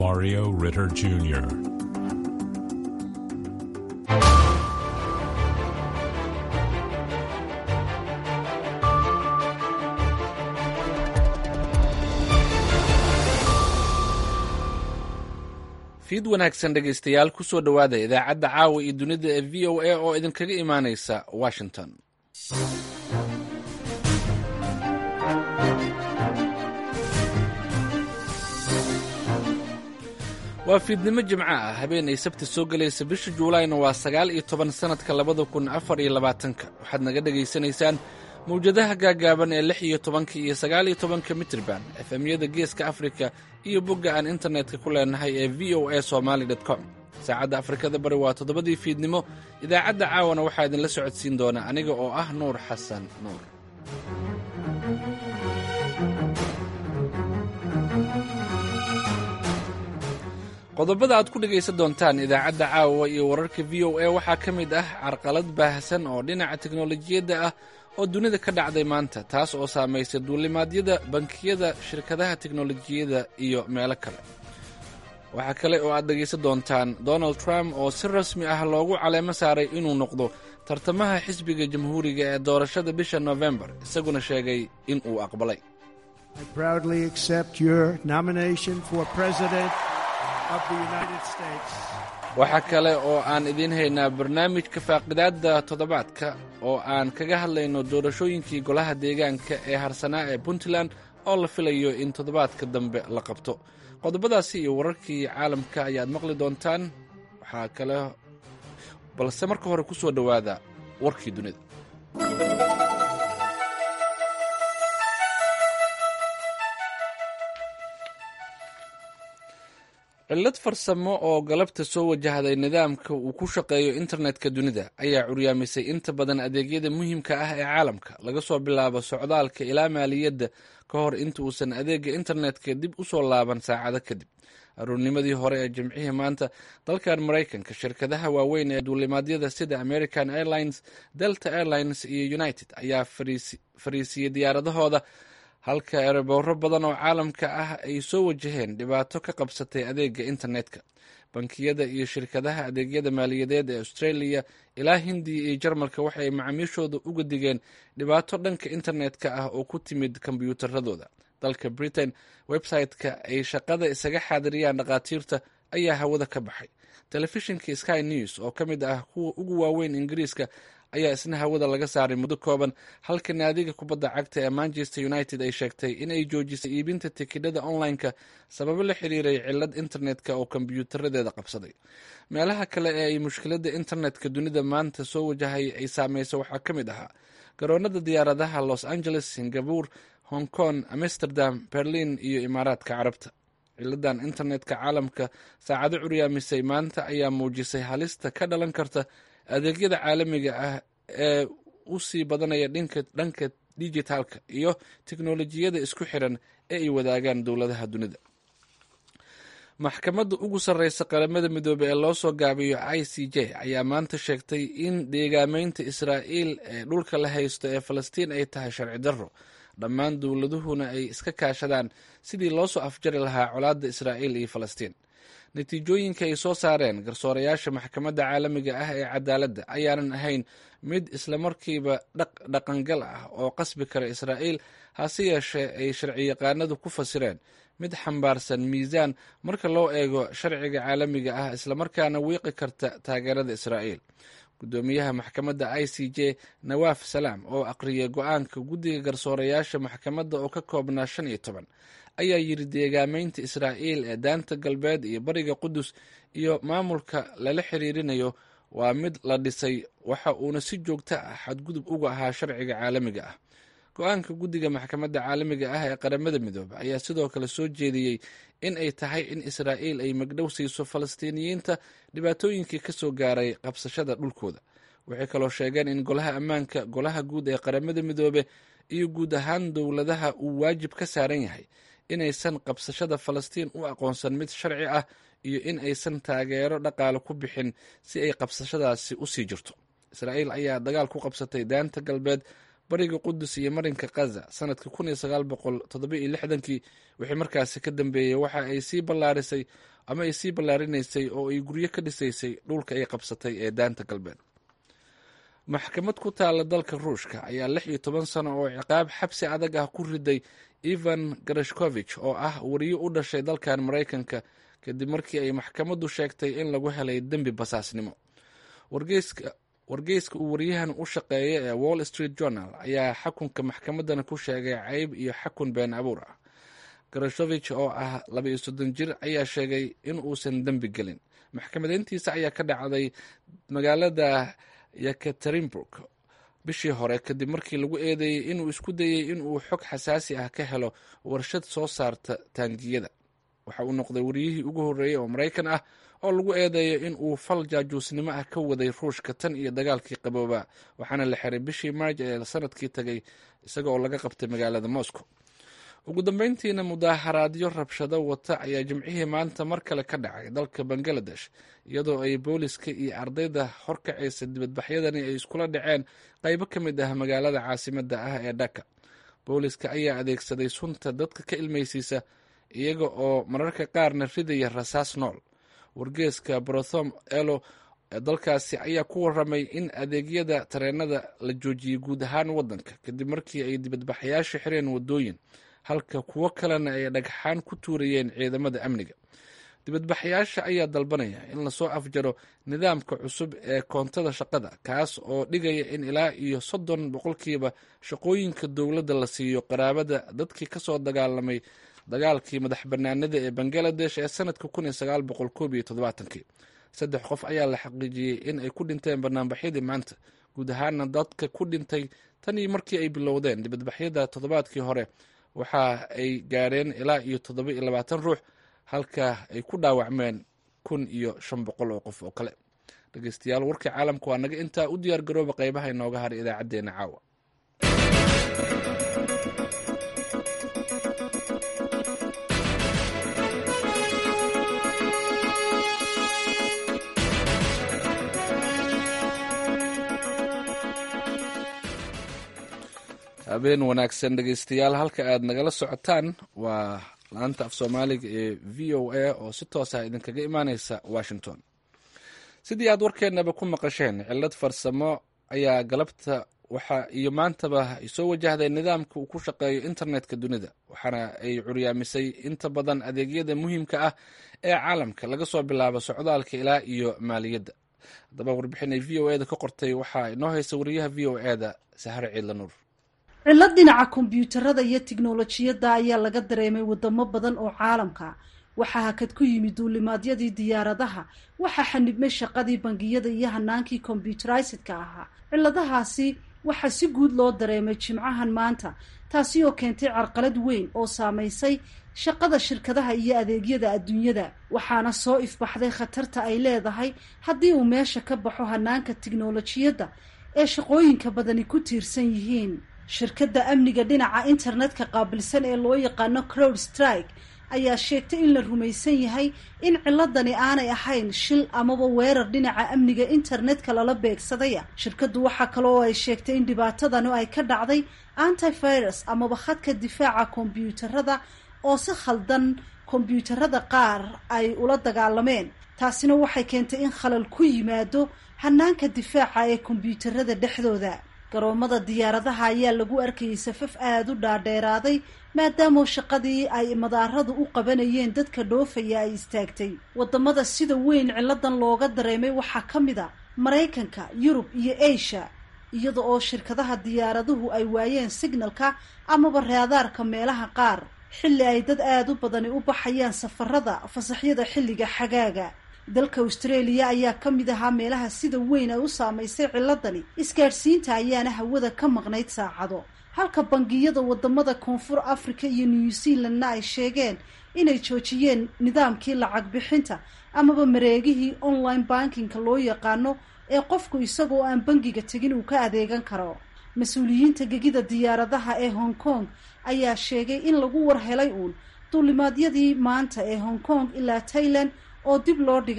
Mario Ritter Jr. fiid wanaagsan dhegaystayaal kusoo dhowaada idaacadda caawa iyo dunida ee v o a oo idinkaga imaanaysa washington waa fiidnimo jimco ah habeen ay sabti soo gelaysa bisha juulayna waa sagaal iyo toban sannadka labada kun afar iyo labaatanka waxaad naga dhegaysanaysaan mawjadaha gaagaaban ee lix iyo tobanka iyo sagaal iyo tobanka mitrban efemyada geeska afrika iyo bogga aan internetka ku leenahay ee v o a somaly com saacadda afrikada bari waa toddobadii fiidnimo idaacadda caawana waxaa idinla socodsiin doona aniga oo ah nuur xasan nuur qodobada aad ku dhegaysan doontaan idaacadda caawa iyo wararka v o a waxaa ka mid ah carqalad baahsan oo dhinaca teknolojiyadda ah oo dunida ka dhacday maanta taas oo saamaysay duulimaadyada bankiyada shirkadaha teknolojiyadda iyo meelo kale waxaa kale oo aad dhegaysan doontaan donald trump oo si rasmi ah loogu caleemo saaray inuu noqdo tartamaha xisbiga jamhuuriga ee doorashada bisha nofembar isaguna sheegay in uu aqbalay waxaa kale oo aan idiin haynaa barnaamijka faaqidaadda toddobaadka oo aan kaga hadlayno doorashooyinkii golaha deegaanka ee harsanaa ee puntland oo la filayo in toddobaadka dambe la qabto qodobadaasi iyo wararkii caalamka ayaad maqli doontaan waxaa kale balse marka hore ku soo dhowaada warkii dunida cillad farsamo oo galabta soo wajahday nidaamka uu ku shaqeeyo internetka dunida ayaa curyaamisay inta badan adeegyada muhiimka ah ee caalamka laga soo bilaabo socdaalka ilaa maaliyadda ka hor inta uusan adeega internetka dib u soo laaban saacado kadib aruurnimadii hore ee jimcihii maanta dalkan maraykanka shirkadaha waaweyn ee duulimaadyada sida american airlines delta airlines iyo united ayaa fariisiyey diyaaradahooda halka erebowro badan oo caalamka ah ay soo wajaheen dhibaato ka qabsatay adeega internetka bankiyada iyo shirkadaha adeegyada maaliyadeed ee australia ilaa hindiya iyo jarmalka waxay macaamiishooda uga digeen dhibaato dhanka internetka ah oo ku timid kombyuutaradooda dalka britain website-ka ay shaqada isaga xaadiriyaan dhakhaatiirta ayaa hawada ka baxay telefishinka sky news oo ka mid ah kuwa ugu waaweyn ingiriiska ayaa isna hawada laga saaray muddo kooban halka naadiga kubadda cagta ee manchester united ay sheegtay in ay joojisay iibinta tikidhada online-ka sababo la xiriiray cilad internetka oo kombyuutaradeeda qabsaday meelaha kale ee ay mushkiladda internetka dunida maanta soo wajahay ay saameysa waxaa ka mid ahaa garoonada diyaaradaha los angeles singapore hong kong amsterdam berlin iyo imaaraadka carabta ciladan internetka caalamka saacado curyaamisay maanta ayaa muujisay halista ka dhalan karta adeegyada caalamiga ah ee u sii badanaya dhanka dijitaalka iyo teknolojiyada isku xiran ee ay wadaagaan dowladaha dunida maxkamadda ugu sarreysa qaramada midoobe ee loo soo gaabiyo i c j ayaa maanta sheegtay in deegaameynta israa'iil ee dhulka la haysto ee falastiin ay tahay sharci darro dhammaan dowladuhuna ay iska kaashadaan sidii loo soo afjari lahaa colaadda israa'iil iyo falastiin natiijooyinka ay soo saareen garsoorayaasha maxkamadda caalamiga ah ee cadaaladda ayaanan ahayn mid islamarkiiba dhaqangal ah oo qasbi kara israa'iil hase yeeshee ay sharciyaqaanadu ku fasireen mid xambaarsan miisaan marka loo eego sharciga caalamiga ah islamarkaana wiiqi karta taageerada israa'iil guddoomiyaha maxkamadda i c j nawaaf salaam oo aqriyay go-aanka guddiga garsoorayaasha maxkamadda oo ka koobnaa shan iyo toban ayaa yiri deegaameynta israa'iil ee daanta galbeed iyo bariga qudus iyo maamulka lala xiriirinayo waa mid la dhisay waxa uuna si joogto ah xadgudub uga ahaa sharciga caalamiga ah go-aanka guddiga maxkamadda caalamiga ah ee qaramada midoobe ayaa sidoo kale soo jeediyey in ay tahay in israa'iil ay magdhow siiso falastiiniyiinta dhibaatooyinkii ka soo gaaray qabsashada dhulkooda waxay kaloo sheegeen in golaha ammaanka golaha guud ee qaramada midoobe iyo guud ahaan dowladaha uu waajib ka saaran yahay inaysan qabsashada falastiin u aqoonsan mid sharci ah iyo in aysan taageero dhaqaale ku bixin si ay qabsashadaasi usii jirto israa'iil ayaa dagaal ku qabsatay daanta galbeed bariga qudus iyo marinka kaza sanadka kun iyo sagaal boqol toddoba iyo lixdankii wixii markaasi ka dambeeyey waxa ay sii ballaarisay ama ay sii ballaarinaysay oo ay guryo ka dhisaysay dhulka ay qabsatay ee daanta galbeed maxkamad ku taala dalka ruushka ayaa lix iyo toban sano oo ciqaab xabsi adag ah ku riday ivan garashkovich oo ah wariyo u dhashay dalkan maraykanka kadib markii ay maxkamaddu sheegtay in lagu helay dembi basaasnimo wargeyska uu waryahan u shaqeeya ee wall street journal ayaa xakunka maxkamaddana ku sheegay cayb iyo xakun been abuur ah garashovich oo ah laba iyo soddon jir ayaa sheegay in uusan dembi gelin maxkamadeyntiisa ayaa ka dhacday magaalada yekaterinburg bishii hore kadib markii lagu eedeeyey inuu isku dayey inuu xog xasaasi ah ka helo warshad soo saarta taangiyada waxa uu noqday wariyihii ugu horreeyey oo maraykan ah oo lagu eedeeyo in uu fal jaajuusnimo ah ka waday ruushka tan iyo dagaalkii qabooba waxaana la xiray bishii maarj ee sanadkii tagay isaga oo laga qabtay magaalada moscow ugu dambeyntiina mudaaharaadyo rabshado wata ayaa jimcihii maanta mar kale ka dhacay dalka bangaladesh iyadoo ay booliska iyo ardayda horkacaysa dibadbaxyadani ay iskula dhaceen qaybo ka mid ah magaalada caasimada ah ee dhaka booliska ayaa adeegsaday sunta dadka ka ilmaysiisa iyaga oo mararka qaarna ridaya rasaas nool wargeeska brothom elo ee dalkaasi ayaa ku waramay in adeegyada tareenada la joojiyey guud ahaan wadanka kadib markii ay dibadbaxayaasha xireen wadooyin halka kuwo kalena ay dhagxaan ku tuurayeen ciidamada amniga dibadbaxayaasha ayaa dalbanaya in lasoo afjaro nidaamka cusub ee koontada shaqada kaas oo dhigaya in ilaa iyo soddon boqolkiiba shaqooyinka dowladda la siiyo qaraabada dadkii kasoo dagaalamay dagaalkii madax banaanida ee bangaladesh ee sanadka kun iyo sagaal boqol koob iyo toddobaatankii saddex qof ayaa la xaqiijiyey in ay ku dhinteen banaanbaxyadii maanta guud ahaana dadka ku dhintay tan iyo markii ay bilowdeen dibadbaxyada toddobaadkii hore waxa ay gaadheen ilaa iyo toddoba iyo labaatan ruux halka ay ku dhaawacmeen kun iyo shan boqol oo qof oo kale dhegeystayaal warkii caalamka waa naga intaa u diyaar garooba qeybaha inooga haray idaacaddeenna caawa habeen wanaagsan dhegeystayaal halka aad nagala socotaan waa laanta af soomaaliga ee v o a oo si toos ah idinkaga imaaneysa washington sidii aad warkeenaba ku maqasheen cillad farsamo ayaa galabta waxa iyo maantaba ay soo wajahday nidaamka uu ku shaqeeyo internetka dunida waxaana ay curyaamisay inta badan adeegyada muhiimka ah ee caalamka laga soo bilaabo socdaalka ilaa iyo maaliyadda haddaba warbixin ay v o eda ka qortay waxaa inoo haysa wariyaha v o eda sahare ciidla nuur cillad dhinaca kombyuutarada iyo tiknolojiyadda ayaa laga dareemay wadamo badan oo caalamka waxaa hakad ku yimid duulimaadyadii diyaaradaha waxaa xanibmay shaqadii bangiyada iyo hanaankii kombyuterisidka ahaa cilladahaasi waxaa si guud loo dareemay jimcahan maanta taasi oo keentay carqalad weyn oo saamaysay shaqada shirkadaha iyo adeegyada adduunyada waxaana soo ifbaxday khatarta ay leedahay haddii uu meesha ka baxo hanaanka tiknolojiyadda ee shaqooyinka badani ku tiirsan yihiin shirkadda amniga dhinaca internetka qaabilsan ee loo yaqaano crowd strike ayaa sheegtay in la rumaysan yahay in ciladani aanay ahayn shil amaba weerar dhinaca amniga internetka lala beegsadaya shirkaddu waxaa kale oo ay sheegtay in dhibaatadani ay ka dhacday antivirus amaba khadka difaaca kombyuutarada oo si khaldan kombyuutarada qaar ay ula dagaalameen taasina waxay keentay in khalal ku yimaado hanaanka difaaca ee kombyuutarada dhexdooda garoomada diyaaradaha ayaa lagu arkayay safaf aada u dhaadheeraaday maadaama shaqadii ay madaaradu u qabanayeen dadka dhoofaya ay istaagtay wadamada sida weyn ciladan looga dareemay waxaa ka mid a maraykanka yurub iyo asia iyada oo shirkadaha diyaaraduhu ay waayeen signalka amaba raadaarka meelaha qaar xilli ay dad aada u badani u baxayaan safarada fasaxyada xilliga xagaaga dalka australia ayaa ka mid ahaa meelaha sida weyn ay u saamaysay ciladani isgaadhsiinta ayaana hawada ka maqnayd saacado halka bangiyada wadamada koonfur africa iyo new zealandna ay sheegeen inay joojiyeen nidaamkii lacag bixinta amaba mareegihii online bankingka loo yaqaano ee qofku isagoo aan bangiga tegin uu ka adeegan karo mas-uuliyiinta gegida diyaaradaha ee hong kong ayaa sheegay in lagu war helay uun duulimaadyadii maanta ee hong kong ilaa thailand oo dib loo dhigay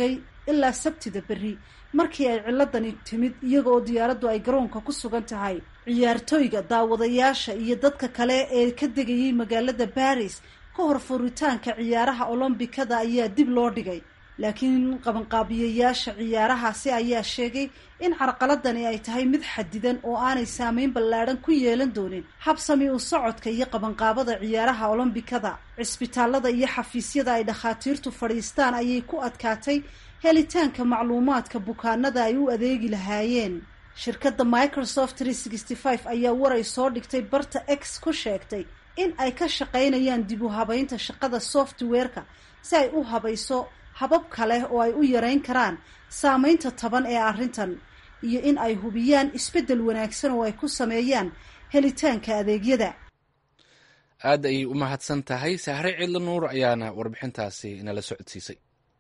ilaa sabtida berri markii ay ciladani timid iyaga oo diyaaraddu ay garoonka ku sugan tahay ciyaartooyga daawadayaasha iyo dadka kale ee ka degayay magaalada baris ka hor furitaanka ciyaaraha olombikada ayaa dib loo dhigay laakiin qabanqaabiyayaasha ciyaarahaasi ayaa sheegay in carqaladani ay tahay mid xadidan oo aanay saameyn ballaadhan ku yeelan doonin habsami u socodka iyo qabanqaabada ciyaaraha olombikada cisbitaalada iyo xafiisyada ay dhakhaatiirtu fadhiistaan ayay ku adkaatay helitaanka macluumaadka bukaanada ay u adeegi lahaayeen shirkadda microsoft ayaa waray soo dhigtay barta x ku sheegtay in ay ka shaqaynayaan dib u habaynta shaqada software-ka si ay u habayso habab kale oo ay u yareyn karaan saameynta taban ee arrintan iyo in ay hubiyaan isbeddel wanaagsan oo ay ku sameeyaan helitaanka adeegyada aad ayay u mahadsan tahay sahre cidlo nuur ayaana warbixintaasi nala socodsiisay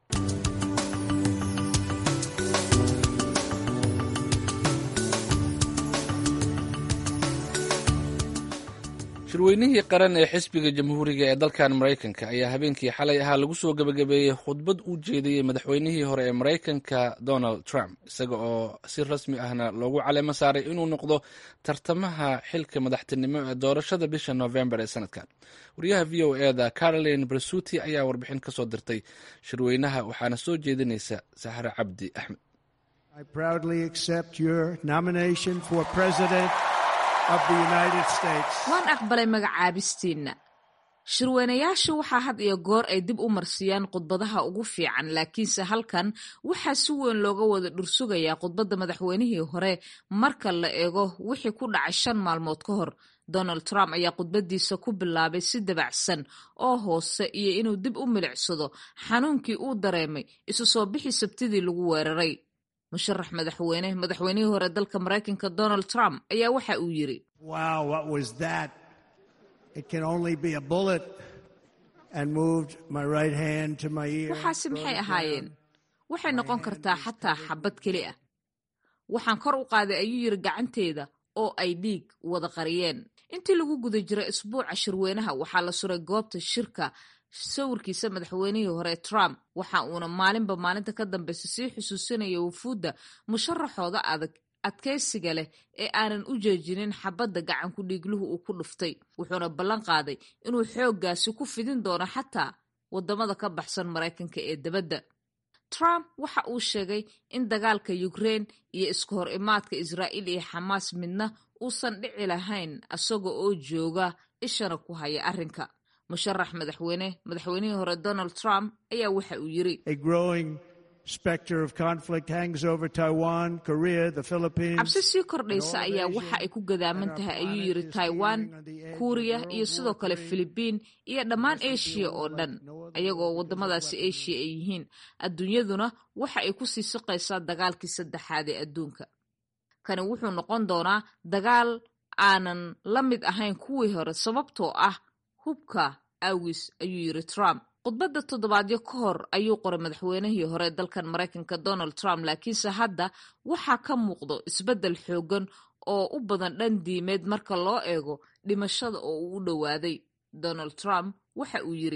shirweynihii qaran ee xisbiga jamhuuriga ee dalkan maraykanka ayaa habeenkii xalay ahaa lagu soo gebagabeeyey khudbad u jeediyey madaxweynihii hore ee maraykanka donald trump isaga oo si rasmi ahna loogu caleemo saaray inuu noqdo tartamaha xilka madaxtinimo ee doorashada bisha november ee sanadkan wariyaha v o eda caroline bersuti ayaa warbixin ka soo dirtay shirweynaha waxaana soo jeedinaysa sahre cabdi axmed waan aqbalay magacaabistiinna shirweynayaashu waxaa had iyo goor ay dib u marsiyaan khudbadaha ugu fiican laakiinse halkan waxaa si weyn looga wada dhursugayaa khudbadda madaxweynihii hore marka la eego wixii ku dhacay shan maalmood ka hor donald trump ayaa khudbadiisa ku bilaabay si dabacsan oo hoose iyo inuu dib u milicsado xanuunkii uu dareemay isu soo bixi sabtidii lagu weeraray musharax madaxweyne madaxweynihii hore dalka maraykanka donald trump ayaa waxa uu yidhi waxaasi maxay ahaayeen waxay noqon kartaa xataa xabad keli ah waxaan kor u qaaday ayuu yidhi gacanteeda oo ay dhiig wada qariyeen intii lagu guda jiray isbuuca shirweynaha waxaa la suray goobta shirka sawirkiisa madaxweynihii hore trump waxa uuna maalinba maalinta ka dambeysa sii xusuusinaya wufuudda musharaxooda adag adkaysiga leh ee aanan u jeejinin xabadda gacanku dhiigluhu uu ku dhuftay wuxuuna ballan qaaday inuu xooggaasi ku fidin doono xataa waddamada ka baxsan maraykanka ee debadda trump waxa uu sheegay in dagaalka ukraine iyo iska hor imaadka israa'iil iyo xamaas midna uusan dhici lahayn isaga oo jooga ishana ku haya arrinka musharax madaxweyne madaxweynihii hore donald trump ayaa waxa uu yidhi cabsi sii kordhaysa ayaa waxa ay ku gadaaman tahay ayuu yidhi taiwan kuuriya iyo sidoo kale filibiin iyo dhammaan eshiya oo dhan ayagoo waddamadaasi eshiya ay yihiin adduunyaduna waxa ay ku sii siqaysaa dagaalkii saddexaad ee adduunka kani wuxuu noqon doonaa dagaal aanan la mid ahayn kuwii hore sababtoo ah hubka awis ayuu yidhi trump khudbadda toddobaadyo ka hor ayuu qoray madaxweynihii hore dalkan maraykanka donald trump laakiinse hadda waxaa ka muuqdo isbeddel xoogan oo u badan dhan diimeed marka loo eego dhimashada oo uu u dhowaaday donald trump waxa uu yidhi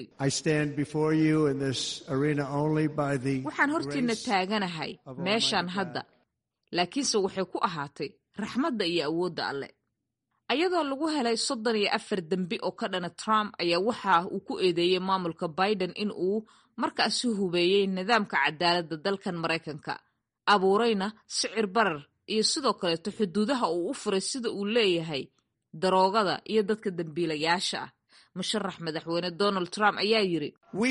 waxaan hortiina taaganahay meeshan hadda laakiinse waxay ku ahaatay raxmadda iyo awoodda alle ayadoo lagu helay soddon iyo afar dembi oo ka dhana trump ayaa waxa uu ku eedeeyey maamulka biden in uu markaasi hubeeyey nidaamka cadaaladda dalkan maraykanka abuurayna sicir barar iyo sidoo kaleeto xuduudaha uu u furay sida uu leeyahay daroogada iyo dadka dembiilayaasha ah musharax madaxweyne donald trump ayaa yidhi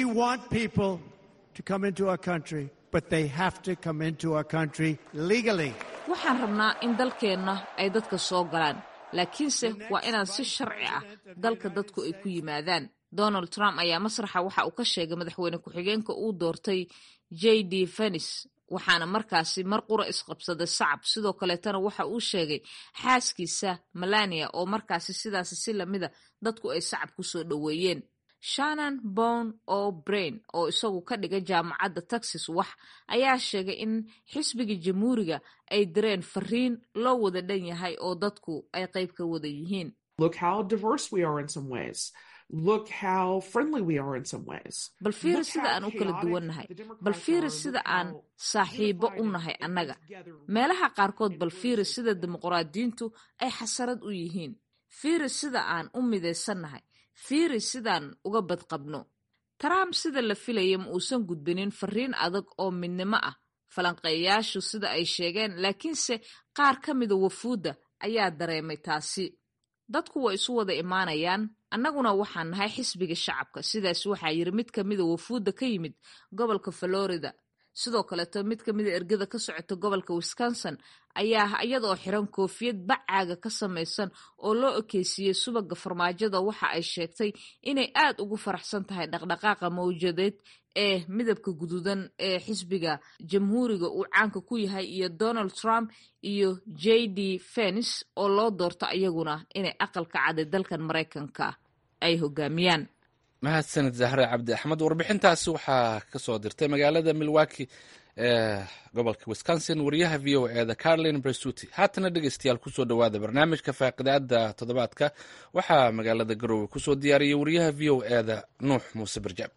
waxaan rabnaa in dalkeenna ay dadka soo galaan laakiinse waa inaan si sharci ah dalka dadku ay ku yimaadaan donald trump ayaa masraxa waxa uu ka sheegay madaxweyne ku-xigeenka uu doortay j d fenis waxaana markaasi mar qura isqabsaday sacab sidoo kaleetana waxa uu sheegay xaaskiisa melania oo markaasi sidaasi si lamida dadku ay sacab ku soo dhoweeyeen shannon bon o brain oo isagu ka dhigay jaamacadda texas wax ayaa sheegay in xisbiga jamhuuriga ay direen fariin loo wada dhan yahay oo dadku ay qayb ka wada yihiin bal fiiri sida aan u kala duwannahay bal fiiri sida aan saaxiibo u nahay annaga meelaha qaarkood bal fiiri sida dimuqraadiyiintu ay xasarad u yihiin fiiri sida aan u midaysannahay fiiri sidaan uga badqabno trump sida la filaya ma uusan gudbinin fariin adag oo midnimo ah falanqeeyayaashu sida ay sheegeen laakiinse qaar ka mida wafuudda ayaa dareemay taasi dadku way isu wada imaanayaan annaguna waxaan nahay xisbiga shacabka sidaas waxaa yiri mid ka mida wafuudda ka yimid gobolka florida sidoo kaleeto mid ka mida ergada ka socota gobolka wisconsin ayaa iyadoo xiran koofiyad bacaaga ka samaysan oo loo ekeysiiyey subaga farmaajada waxa ay sheegtay inay aad ugu faraxsan tahay dhaqdhaqaaqa mawjadeed ee midabka guduudan ee xisbiga jamhuuriga uu caanka ku yahay iyo donald trump iyo j d fens oo loo doorto iyaguna inay aqalka caday dalkan maraykanka ay hogaamiyaan mahadsanid zahre cabdi axmed warbixintaasi waxaa ka soo dirtay magaalada milwaki ee gobolka wisconsin wariyaha v o eeda carolin bresuti haatana dhegeystayaal kusoo dhowaada barnaamijka faaqidaada toddobaadka waxaa magaalada garowe kusoo diyaariyay wariyaha v o eeda nuux muuse barjaab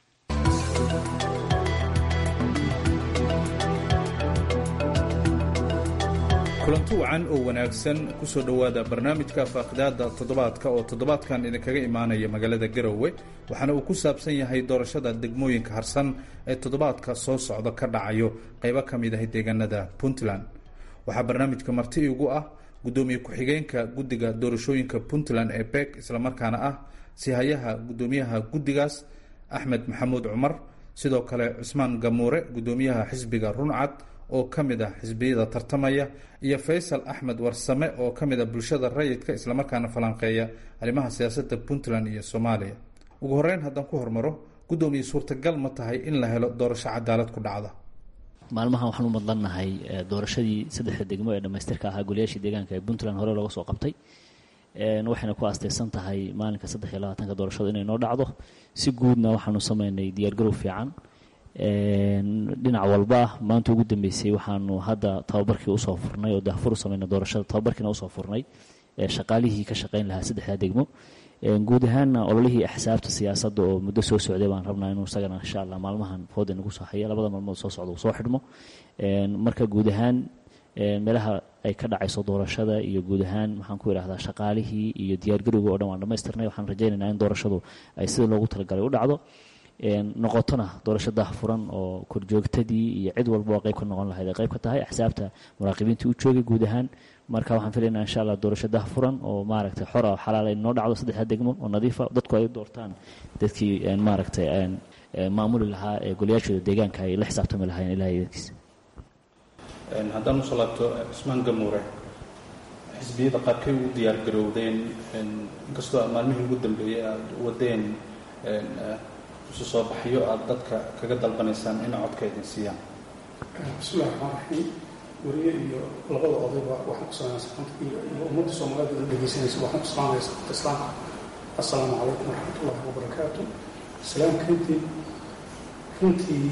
kulanti wacan oo wanaagsan kusoo dhowaada barnaamijka faaqidaada toddobaadka oo toddobaadkan idinkaga imaanaya magaalada garowe waxaana uu ku saabsan yahay doorashada degmooyinka harsan ee toddobaadka soo socda ka dhacayo qaybo ka mid ah deegaanada puntland waxaa barnaamijka marti igu ah gudoomiye ku-xigeenka guddiga doorashooyinka puntland ee beek islamarkaana ah sihayaha gudoomiyaha guddigaas axmed maxamuud cumar sidoo kale cusmaan gamuure gudoomiyaha xisbiga runcad oo ka mid ah xisbiyada tartamaya iyo faysal axmed warsame oo ka mid ah bulshada rayidka islamarkaana falanqeeya arrimaha siyaasadda puntland iyo soomaaliya ugu horeyn haddaan ku hormaro guddoomiye suurtagal ma tahay in la helo doorasho cadaalad ku dhacda maalmahan waxaan u madlannahay doorashadii saddexda degmo ee dhammaystirka ahaa goliyaashii deegaanka ee puntland hore looga soo qabtay waxayna ku aastaysan tahay maalinka saddex iyo labaatanka doorashada inay noo dhacdo si guudna waxaanu sameynay diyaargarow fiican dhinac walba maanta ugu dambeysay waxaanu hadda tababarkii usoo furnay oo daafur u sameynay doorashada tababarkiina usoo furnay shaqaalihii ka shaqeyn lahaa saddexda degmo guud ahaanna ololihii axsaabta siyaasadda oo muddo soo socday baan rabnaa inuu isagana insha allah maalmahan fooda nagu soo haya labada maalmood soo socda uu soo xidhmo marka guud ahaan meelaha ay ka dhacayso doorashada iyo guud ahaan maxaan ku idhahdaa shaqaalihii iyo diyaargarowga oo dhan waan dhamaystirnay waxaan rajaynaynaa in doorashadu ay sida loogu talagalay u dhacdo noqotona doorasho daahfuran oo korjoogtadii iyo cid walba oo qayb ka noqon lahayd ay qayb ka tahay axsaabta muraaqibiintii u joogay guud ahaan marka waxaan filaynaa insha allah doorasho daahfuran oo maaragtay xora oo xalaal ay noo dhacdo saddexda degmo oo nadiifa dadku ay doortaan dadkii maaragtay maamuli lahaa ee goliyaashooda deegaanka ay la xisaabtami lahaayeen ilahay idankiisa haddaan usoo laabto cusmaan gamuure xisbiyada qaarkay ugu diyaar garowdeen inkastoo maalmihii ugu dambeeyey aada wadeen isu soo baxyo aada dadka kaga dalbanaysaan in codka idin siiyaan bismillahi raxmaan raxiim weriye iyo labada odayba waxaan ku salaamaya saxanta iyo iyo ummadda soomaalida ina dhegeysanaysa waxaan ku salaamaya saxanta islaamka assalaamu calaykum waraxmatullahi wabarakaatu islaamka runtii runtii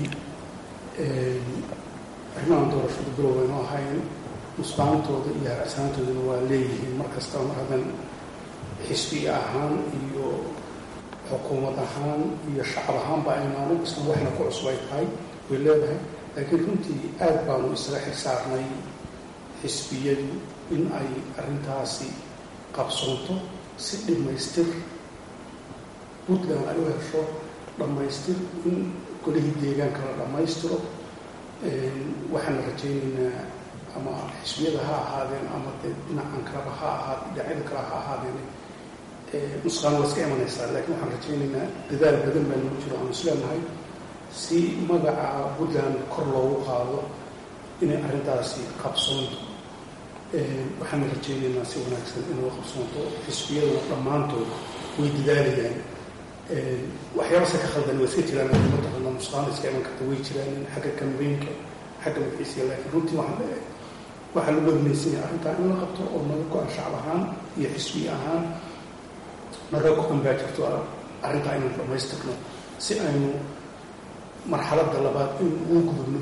arrimahan doorashada bilow waynu ahayn nusbaantooda iyo haracsaantoodana waa leeyihiin mar kastaba mar haddan xisbi ahaan iyo xukuumad ahaan iyo shacab ahaanba aynaanu isna waxna ku cusub ay tahay way leedahay laakiin runtii aad baanu isaga xil saarnay xisbiyadu in ay arrintaasi qabsoonto si dhammaystir puntland ay u hesho dhammaystir in golihii deegaanka la dhammaystiro waxaana rajaynaynaa ama xisbiyada ha ahaadeen ama dee dhinacan kaleba ha ahaad dhinacyada kale ha ahaadeen nusqaan waa iska imanaysaa laakiin waxaan rajaynaynaa dadaal badan baa nagu jiro aanu isleenahay si magaca puntland kor loogu qaado inay arrintaasi qabsoonto waxaana rajaynaynaa si wanaagsan inuu qabsoonto xisbiyaduna dhammaantood way dadaalayaan waxyaabase ka khaldan waa iska jiraan mataqaana nusqaan iska iman karta way jiraan xagga kambeynka xagga magaciisiga laakiin runtii waxaan leeyahay waxaa lagu wadnaysanaya arrintaa in la qabto oo naga go-an shacab ahaan iyo xisbiya ahaan naga go-an baa jirto arrintaa inaan dhammaystirno si aynu marxaladda labaad in ugu gudubno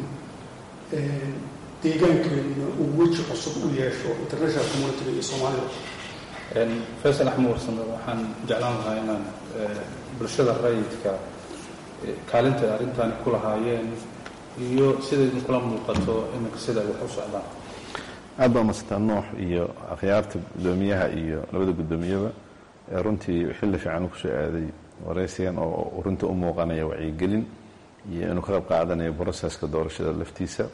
deegaankeenuna uu weji cusub u yeesho international communitiga iyo soomaalida faysal axmed warsame waxaan jeclaan lahaa inaan bulshada rayidka kaalinta arrintaani ku lahaayeen iyo sida idinkula muuqato iminka sida ay wax u socdaan aad baa masantaa nuux iyo akhyaarta guddoomiyaha iyo labada guddoomiyaba ee runtii xilli fiican kusoo aaday waraysigan oo runtii u muuqanaya wacyigelin iyo inuu ka qayb qaadanayo broseska doorashada laftiisa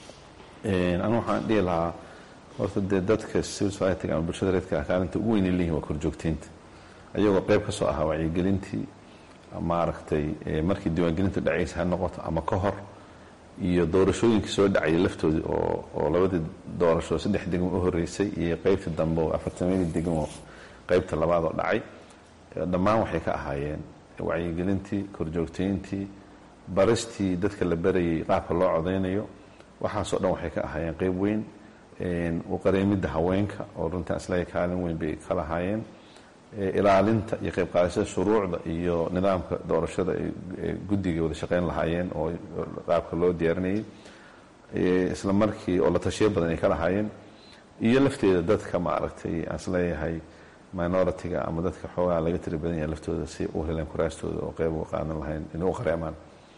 anu waxaan dhihi lahaa horta dee dadka civil society ama bulshada reedka kaalinta ugu weynay leeyihin waa korjoogteynta ayagoo qayb ka soo ahaa wacyigelintii maaragtay markii diiwaangelintu dhacaysa ha noqoto ama ka hor iyo doorashooyinkii soo dhacaya laftoodii oo oo labadii doorasho saddex degmo u horeysay iyo qaybtii dambe oo afartameedii degmo qaybta labaad oo dhacay dhammaan waxay ka ahaayeen wacyigelintii korjoogteyntii baristii dadka la barayay qaabka loo codaynayo waxaasoo dhan waxay ka ahaayeen qayb weyn u qareemidda haweenka oo runtii islaga kaalin weyn bay ka lahaayeen ilaalinta iyo qayb qaadashada shuruucda iyo nidaamka doorashada ay guddiga wada shaqayn lahaayeen oo qaabka loo diyaarinayay isla markii oo la tashiyo badan ay ka lahaayeen iyo lafteeda dadka maaragtay aan isleeyahay minority-ga ama dadka xoogaa laga tiri badan yahay laftooda si u heleen kuraastooda oo qayb uga qaadan lahayn inay u qareemaan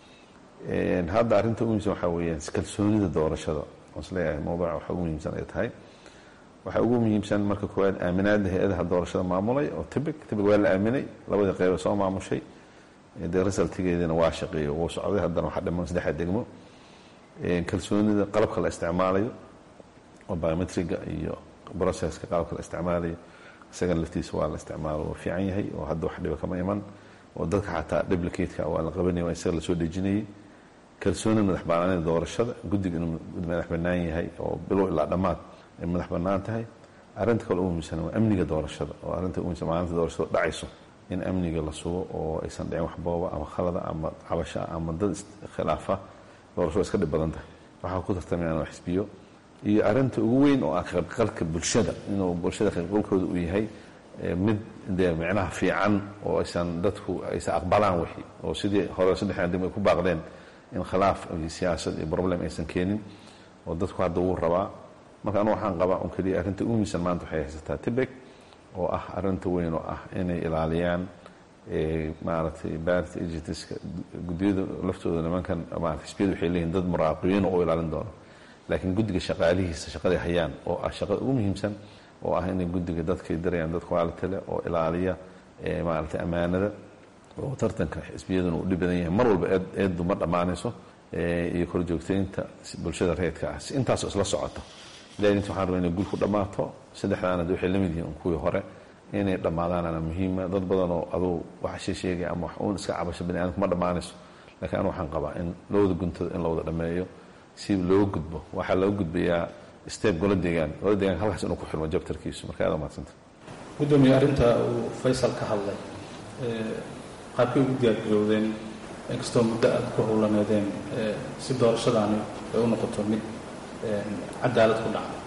hadda arrinta ugu muhimsan waxaa weeyaan kalsoonida doorashada aan isleeyahay mawduuca waxa ugu muhiimsan ay tahay waxaa ugu muhiimsan marka koowaad aaminaada hay-adaha doorashada maamulay oo tibig tibig waa la aaminay labadii qeyba soo maamushay dee resultigeediina waa shaqeeyo wuu socday haddana waxaa dhiman saddexa degmo kalsoonida qalabka la isticmaalayo oo biometriga iyo processka qalabka la isticmaalayo isagana laftiisa waa la isticmaalo waa fiican yahay oo hadda wax dhiba kama iman oo dadka xataa duplicateka waa la qabanaya waa isaga lasoo dejinayay kalsoonida madax banaanida doorashada guddiga inuu madax bannaan yahay oo bilow ilaa dhammaad ay madax bannaan tahay arrinta kale ugu muhiimsan waa amniga doorashada oo arrinta ugu muhiimsan maalinta doorashada dhacayso in amniga la sugo oo aysan dhicin wax booba ama khalada ama cabasha ama dad khilaafa doorashada iska dhib badan tahay waxaa ku tartamayaan waa xisbiyo iyo arrinta ugu weyn oo ah qaybqalka bulshada inuu bulshada qaybqalkooda uu yahay mid dee micnaha fiican oo aysan dadku aysan aqbalaan wixii oo sidii hore saddexdan degmo ay ku baaqdeen in khilaaf iyo siyaasad iyo problem aysan keenin oo dadku hadda wuu rabaa marka anu waxaan qabaa un keliya arrinta ugu muhiimsan maanta waxay haysataa tibeg oo ah arrinta weyn oo ah inay ilaaliyaan maaragtay baarta agentiska guddiyada laftooda nimankan maarata xisbiyadu waxay leeyihin dad muraaqibiin oo u ilaalin doono laakiin guddiga shaqaalihiisa shaqaday hayaan oo ah shaqada ugu muhiimsan oo ah inay guddiga dadkay darayaan dad quality leh oo ilaaliya maaragtay ammaanada oo tartanka xisbiyaduna uu dhib badan yahay mar walba eed eeddu ma dhammaanayso iyo korjoogteynta bulshada reedka ah si intaasoo isla socoto ilahi inta waxaan rabaa inay gul ku dhammaato saddexdaana de waxay la mid yihiin kuwii hore inay dhammaadaanana muhiima dad badanoo aduu wax shee sheegaya ama wax uun iska cabasho bani aadamka ma dhammaanayso laakiin anu waxaan qabaa in lowada guntada in la wada dhammeeyo si loo gudbo waxaa loo gudbayaa steeb gola deegaan gola deegaanka halkaas inuu ku xirmo jabtarkiisu marka aad umahadsanta guddoomiye arrinta uu faysal ka hadlay qaabkay ugu diyaargarowdeen inkastoo muddo aad ku howlaneedeen si doorashadaani ay u noqoto mid cadaalad ku dhacda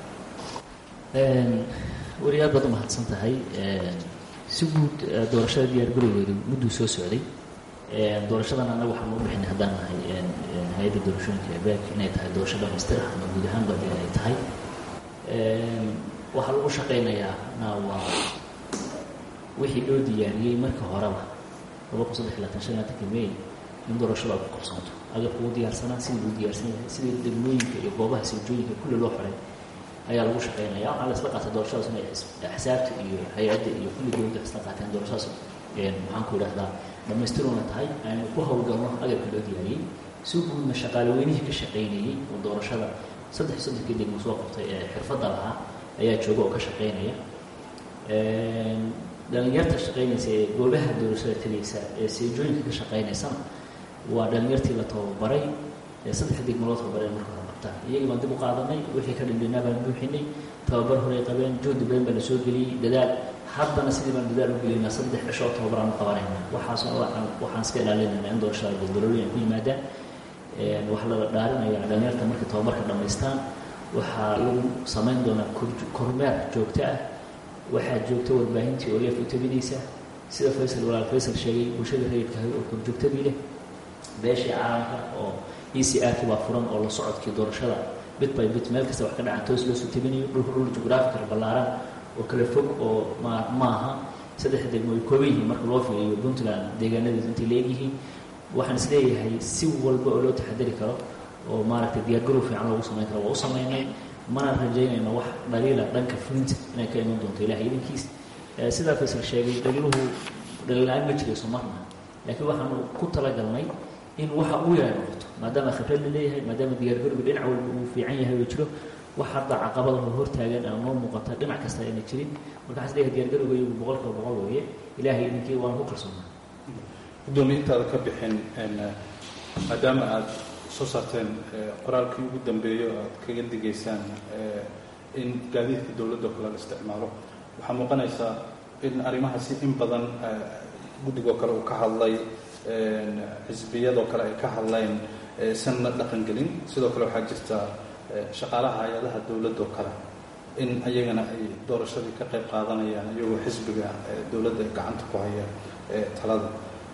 weli aad baad umahadsan tahay si guud doorashada diyaargarowgeedu mudduu soo socday doorashadan annaga waxaan u bixinay haddaan nahay hay-adda doorashooyinka ebeek inay tahay doorasho dhamaystir ah ama guud ahaan badi ay tahay waxaa lagu shaqaynayaa na waa wixii loo diyaariyey marka horeba laba kun saddex laatan shan laatanka may in doorashada ku qabsanto agabka uu diyaarsanaa sidii uu diyaarsan yahay sidii degmooyinka iyo goobaha sirjooyinka kulli loo xoray ayaa lagu shaqaynaya waxaa la isla qaatay doorashadaas inay axsaabta iyo hay-adda iyo kulli dowladda isla qaateen doorashadaas maxaan ku idhahdaa dhamaystiruuna tahay aynu ku howlgalno agabka loo diyaariyey si guudna shaqaale weynihii ka shaqaynayey oo doorashada saddex soddonkii degmo soo qabtay ee xirfadda lahaa ayaa jooga oo ka shaqaynaya dhalinyarta shaqaynaysa ee goobaha doorashada tegaysa ee seejooyinka ka shaqaynaysana waa dhalinyartii la tababaray ee saddex degmo loo tababaray marka hore qabtaan iyagii baan dib u qaadanay wixii ka dhindhinaa baan buuxinay tababar horey qabeen juhdi badan baa la soo geliyey dadaal haddana sidii baan dadaal u gelaynaa saddex cisho oo tababaraan u qabanaynaa waxaas waxaan iska ilaalinaynaa in doorashada goldolooyin ku yimaadaan waxaa la dhaarinayaa dhalinyarta markay tababarka dhammaystaan waxaa lagu samayn doonaa kormeer joogto ah waxaa joogta warbaahintii oo leef u tabinaysa sida faysal walaal faysal sheegay bulshada rayidka oo korjoogtadii leh beeshii caalamka oo e c r kii baa furan oo la socodkii doorashada bit by bit meel kasta wax ka dhacan toos loosoo tabinayo dhulka dhul jugraafikal ballaaran oo kala fog oo ma maaha saddex degmo ay kooban yihiin marka loo fiiriyo puntland deegaanadeedu intay leegyihiin waxaan isleeyahay si walba oo loo taxadari karo oo maaragtay diyaargarow fiican loogu samayn karo waa u samaynay mana rajaynayno wax dhaliila dhanka fulinta inay ka iman doonto ilahay idinkiis sidaa faysal sheegay dhaliiluhu dhaliila-aan ma jirayso marna laakiin waxaanu ku talagalnay in waxa uu yahay noqoto maadaama khibrad la leeyahay maadaama diyaargarowga dhinac walba uu fiican yahay oo jiro wax hadda caqabada oo hortaagan aan noo muuqata dhinac kasta ayna jirin marka waxaan isleeyahay diyaargarowga iyagu boqolkiiba boqol weeye ilaahay idinkii waan ku kalsoonaa gudoomiye intaada ka bixin maadaama aada soo saarteen qoraalkii ugu dambeeyo o aad kaga digaysaan in gaadiidka dowladda kale la isticmaalo waxaa muuqanaysaa in arrimahaasi in badan guddigoo kale uu ka hadlay xisbiyadoo kale ay ka hadleen sanna dhaqangelin sidoo kale waxaa jirta shaqaalaha hay-adaha dowladoo kale in ayagana ay doorashadii ka qayb qaadanayaan iyagoo xisbiga dowladda gacanta ku haya talada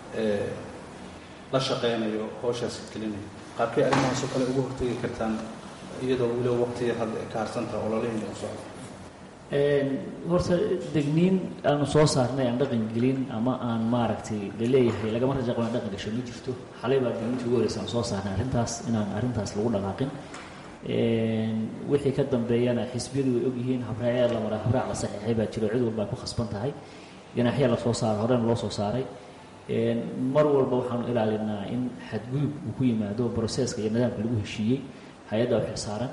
la shaqeynayo howshaasi gelinayo qaarkay arrimahaasoo kale ugu hortegi kartaan iyadoo weliba waqtiga hadda ay ka harsantaha ololihii u socdo horta degniin aanu soo saarnay aan dhaqan gelin ama aan maaragtay laleeyahay lagama raja qabo aan dhaqan gasho ma jirto xalay baa degniinta ugu horeysa aan soo saarnay arrintaas inaan arrintaas lagu dhaqaaqin wixii ka dambeeyana xisbiyadu way ogyihiin habraayaa la maraa habraac la saxiixay baa jiro cid walba ay ku khasban tahay ganaaxyaa lasoo saaray horena loo soo saaray mar walba waxaanu ilaalinaa in xadgudub uu ku yimaado broseska iyo nidaamka lagu heshiiyey hay-adda u xilsaaran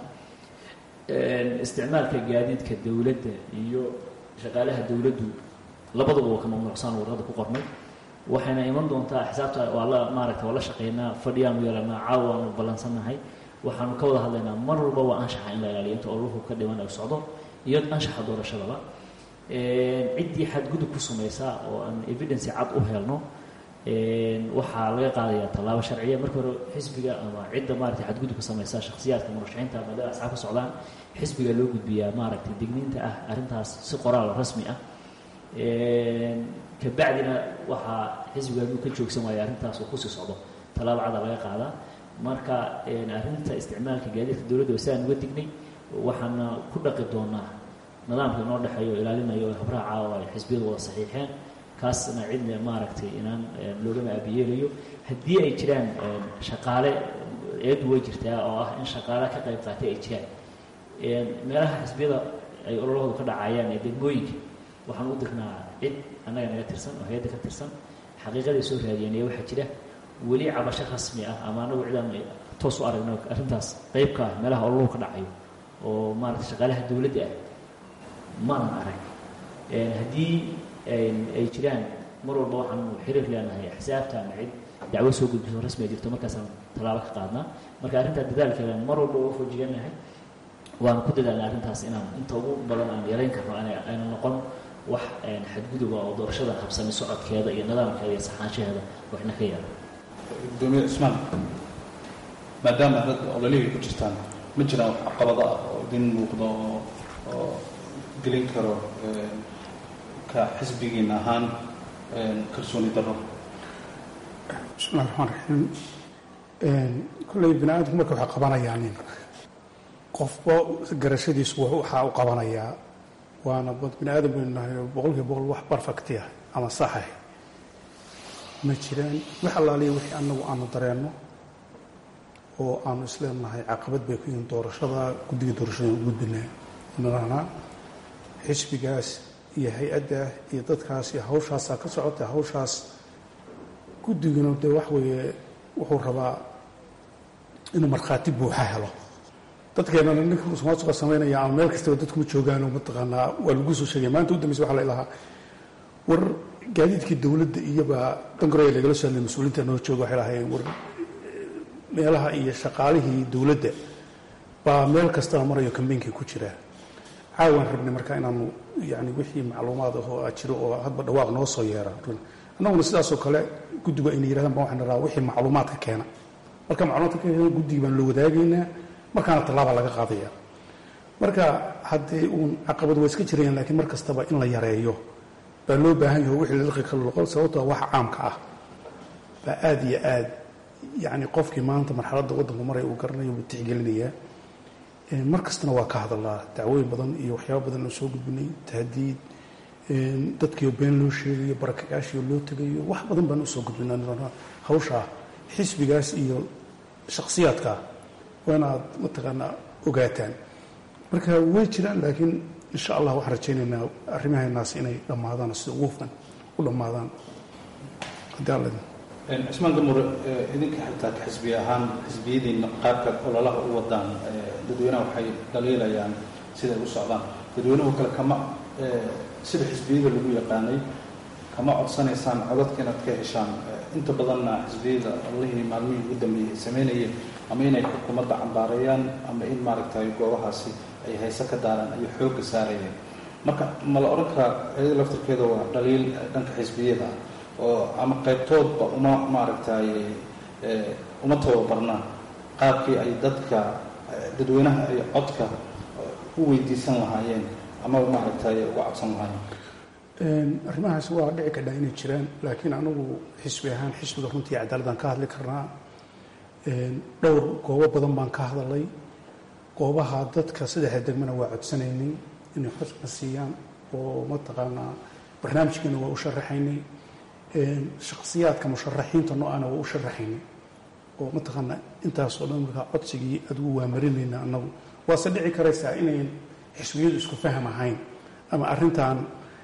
isticmaalka gaadiidka dowladda iyo shaqaalaha dowladdu labaduba waa ka mamnuucsaan warqada ku qornay waxayna iman doontaa xisaabta waa la maaragta waa la shaqeynaa fadhiyaanu yeelanaa caawa aanu ballansannahay waxaanu ka wada hadlaynaa mar walba waa anshaxa in la ilaaliyo inta oluhu ka dhiman ay socdo iyo anshaxa doorashadaba ciddii xadgudub ku samaysa oo aan evidence cad u helno waxaa laga qaadayaa tallaabo sharciya marka hore xisbiga ama cidda maaragtay xadgudubka samaysa shakhsiyaadka murashaxiinta maadaama asxaab ka socdaan xisbiga loo gudbiyaa maaragtay digniinta ah arrintaas si qoraal rasmi ah kabacdina waxaa xisbiga hadduu ka joogsan waayo arrintaas uu kusii socdo tallaabo cada laga qaadaa marka arrinta isticmaalka gaadiidka dowladda waa sidaan uga dignay waxaana ku dhaqi doonaa nidaamka inoo dhexeeyo o ilaalinayo habraaca oo ay xisbiyadu wada saxiixeen kaasna cidna maaragtay inaan loogama aabiyeelayo haddii ay jiraan shaqaale eedu way jirtaa oo ah in shaqaale ka qayb qaatay ay jiraan meelaha xisbiyada ay ololahoodu ka dhacayaan ee degmooyinka waxaan u dirnaa cid annaga naga tirsan oo hay-adda ka tirsan xaqiiqaday soo raadiyeen ee waxaa jira weli cabasho rasmi ah ama anagu cidaan toos u aragno arrintaas qeybka ah meelaha ololuhu ka dhacayo oo maaragtay shaqaalaha dowladda ah maanan arag haddii ay jiraan mar walba waxaanu xiriir leenahay xisaabta ama cid dacwo soo gudbiso rasmiga jirto markaasaan tallaabo ka qaadnaa marka arrintaa dadaalkeeda mar walba waa foojiganahay waanu ku dadaalnay arrintaas inaan inta ugu badan aan yarayn karno ayna noqon wax xadguduba oo doorashada habsami socodkeeda iyo nidaamkeeda iyo saxaanshaheeda waxna ka yaala gudoomiye cismaan maadaama dad ololihii ku jirtaan ma jiraan wax caqabado ah oo idin muuqdo oo oo gelin karo ka xisbigiin ahaan kalsooni daro bismillahi raxmaan raxiim kolley bini aadamku marka waxay qabanayaan qofba garashadiisu waxaa u qabanayaa waana bini aadam baynu nahay boqolkiiba boqol wax barfacti ah ama saxah ma jiraan wax allaaliya wixii annagu aanu dareenno oo aanu isleenahay caqabad bay ku yihiin doorashada guddiga doorashada u gudbinaa narahnaa xisbigaas iyo hay-adda iyo dadkaas iyo hawshaasaa ka socota hawshaas guddiguna dee wax weeye wuxuu rabaa inuu markhaati buuxa helo dadkeenana ninka musuqmaasuqa samaynaya ama meel kastaba dadkuma joogaano mataqaanaa waa lagu soo sheegaya maanta u dambaysa waxa la ilahaa war gaadiidkii dowladda iyobaa dangaroya lagala soo hadlay mas-uuliinta noo jooga waxay lahayeen war meelaha iyo shaqaalihii dowladda baa meel kastaba marayo kambeynkii ku jira caawaan rabnay marka inaanu yani wixii macluumaad ahoo a jiro oo hadba dhawaaq noo soo yeera annaguna sidaasoo kale guddigu ayna yirahdaan ba waxaan rabaa wixii macluumaadka keena marka macluumaadka keena guddigii baan loo wadaagaynaa markaana tallaaba laga qaadaya marka haddee uun caqabad waa iska jirayaan laakiin mar kastaba in la yareeyo baa loo baahan yaho wixii lalqi kala loqo sababtoo wax caamka ah baa aada iyo aad yacni qofkii maanta marxaladda waddanku maray uu garanayo buu tixgelinayaa mar kastana waa ka hadalaa dacwooyin badan iyo waxyaaba badan oo soo gudbinay tahdiid dadkiio been loo sheegayo barakayaashiio loo tegayo wax badan baan usoo gudbinaa hawshaa xisbigaas iyo shakhsiyaadkaa waa inaad mataqaanaa ogaataan marka way jiraan laakiin insha allah waxaan rajaynaynaa arrimaheenaas inay dhammaadaan sida ugu hufan u dhammaadaan haddii alla cismaan gamur idinka xitaa ka xisbiye ahaan xisbiyadiina qaabka ololaha u wadaan dadweynaha waxay dhaliilayaan siday u socdaan dadweynuhu kale kama sida xisbiyada lagu yaqaanay kama codsanaysaan codadka inaad ka heshaan inta badanna xisbiyada ololihii maalmihii ugu dambeeyey ay samaynayeen ama inay xukuumadda cambaareeyaan ama in maaragtay goobahaasi ay hayse ka daaraan ayay xoogga saarayeen marka ma la odhan karaa iyada laftirkeeda waa dhaliil dhanka xisbiyada oo ama qaybtoodba uma maaragtay uma tababarnaan qaabkii ay dadka dadweynaha ay codka u weydiisan lahaayeen ama maaragtay uga codsan lahaayeen arrimahaas waa dhici kadhaa inay jiraan laakiin anagu xisbi ahaan xisbiga runtii cadaaladaan ka hadli karnaa dhowr goobo badan baan ka hadalay goobaha dadka saddexda degmana waa codsanaynay inay xusna siiyaan oo mataqaanaa barnaamijkeena waa u sharaxaynay shakhsiyaadka musharaxiinta no-ana waa u sharaxaynay oo mataqaanaa intaasoo dhan markaa codsigii adigu waa marinayna anagu waase dhici karaysaa inayn xisbiyadu isku faham ahayn ama arrintan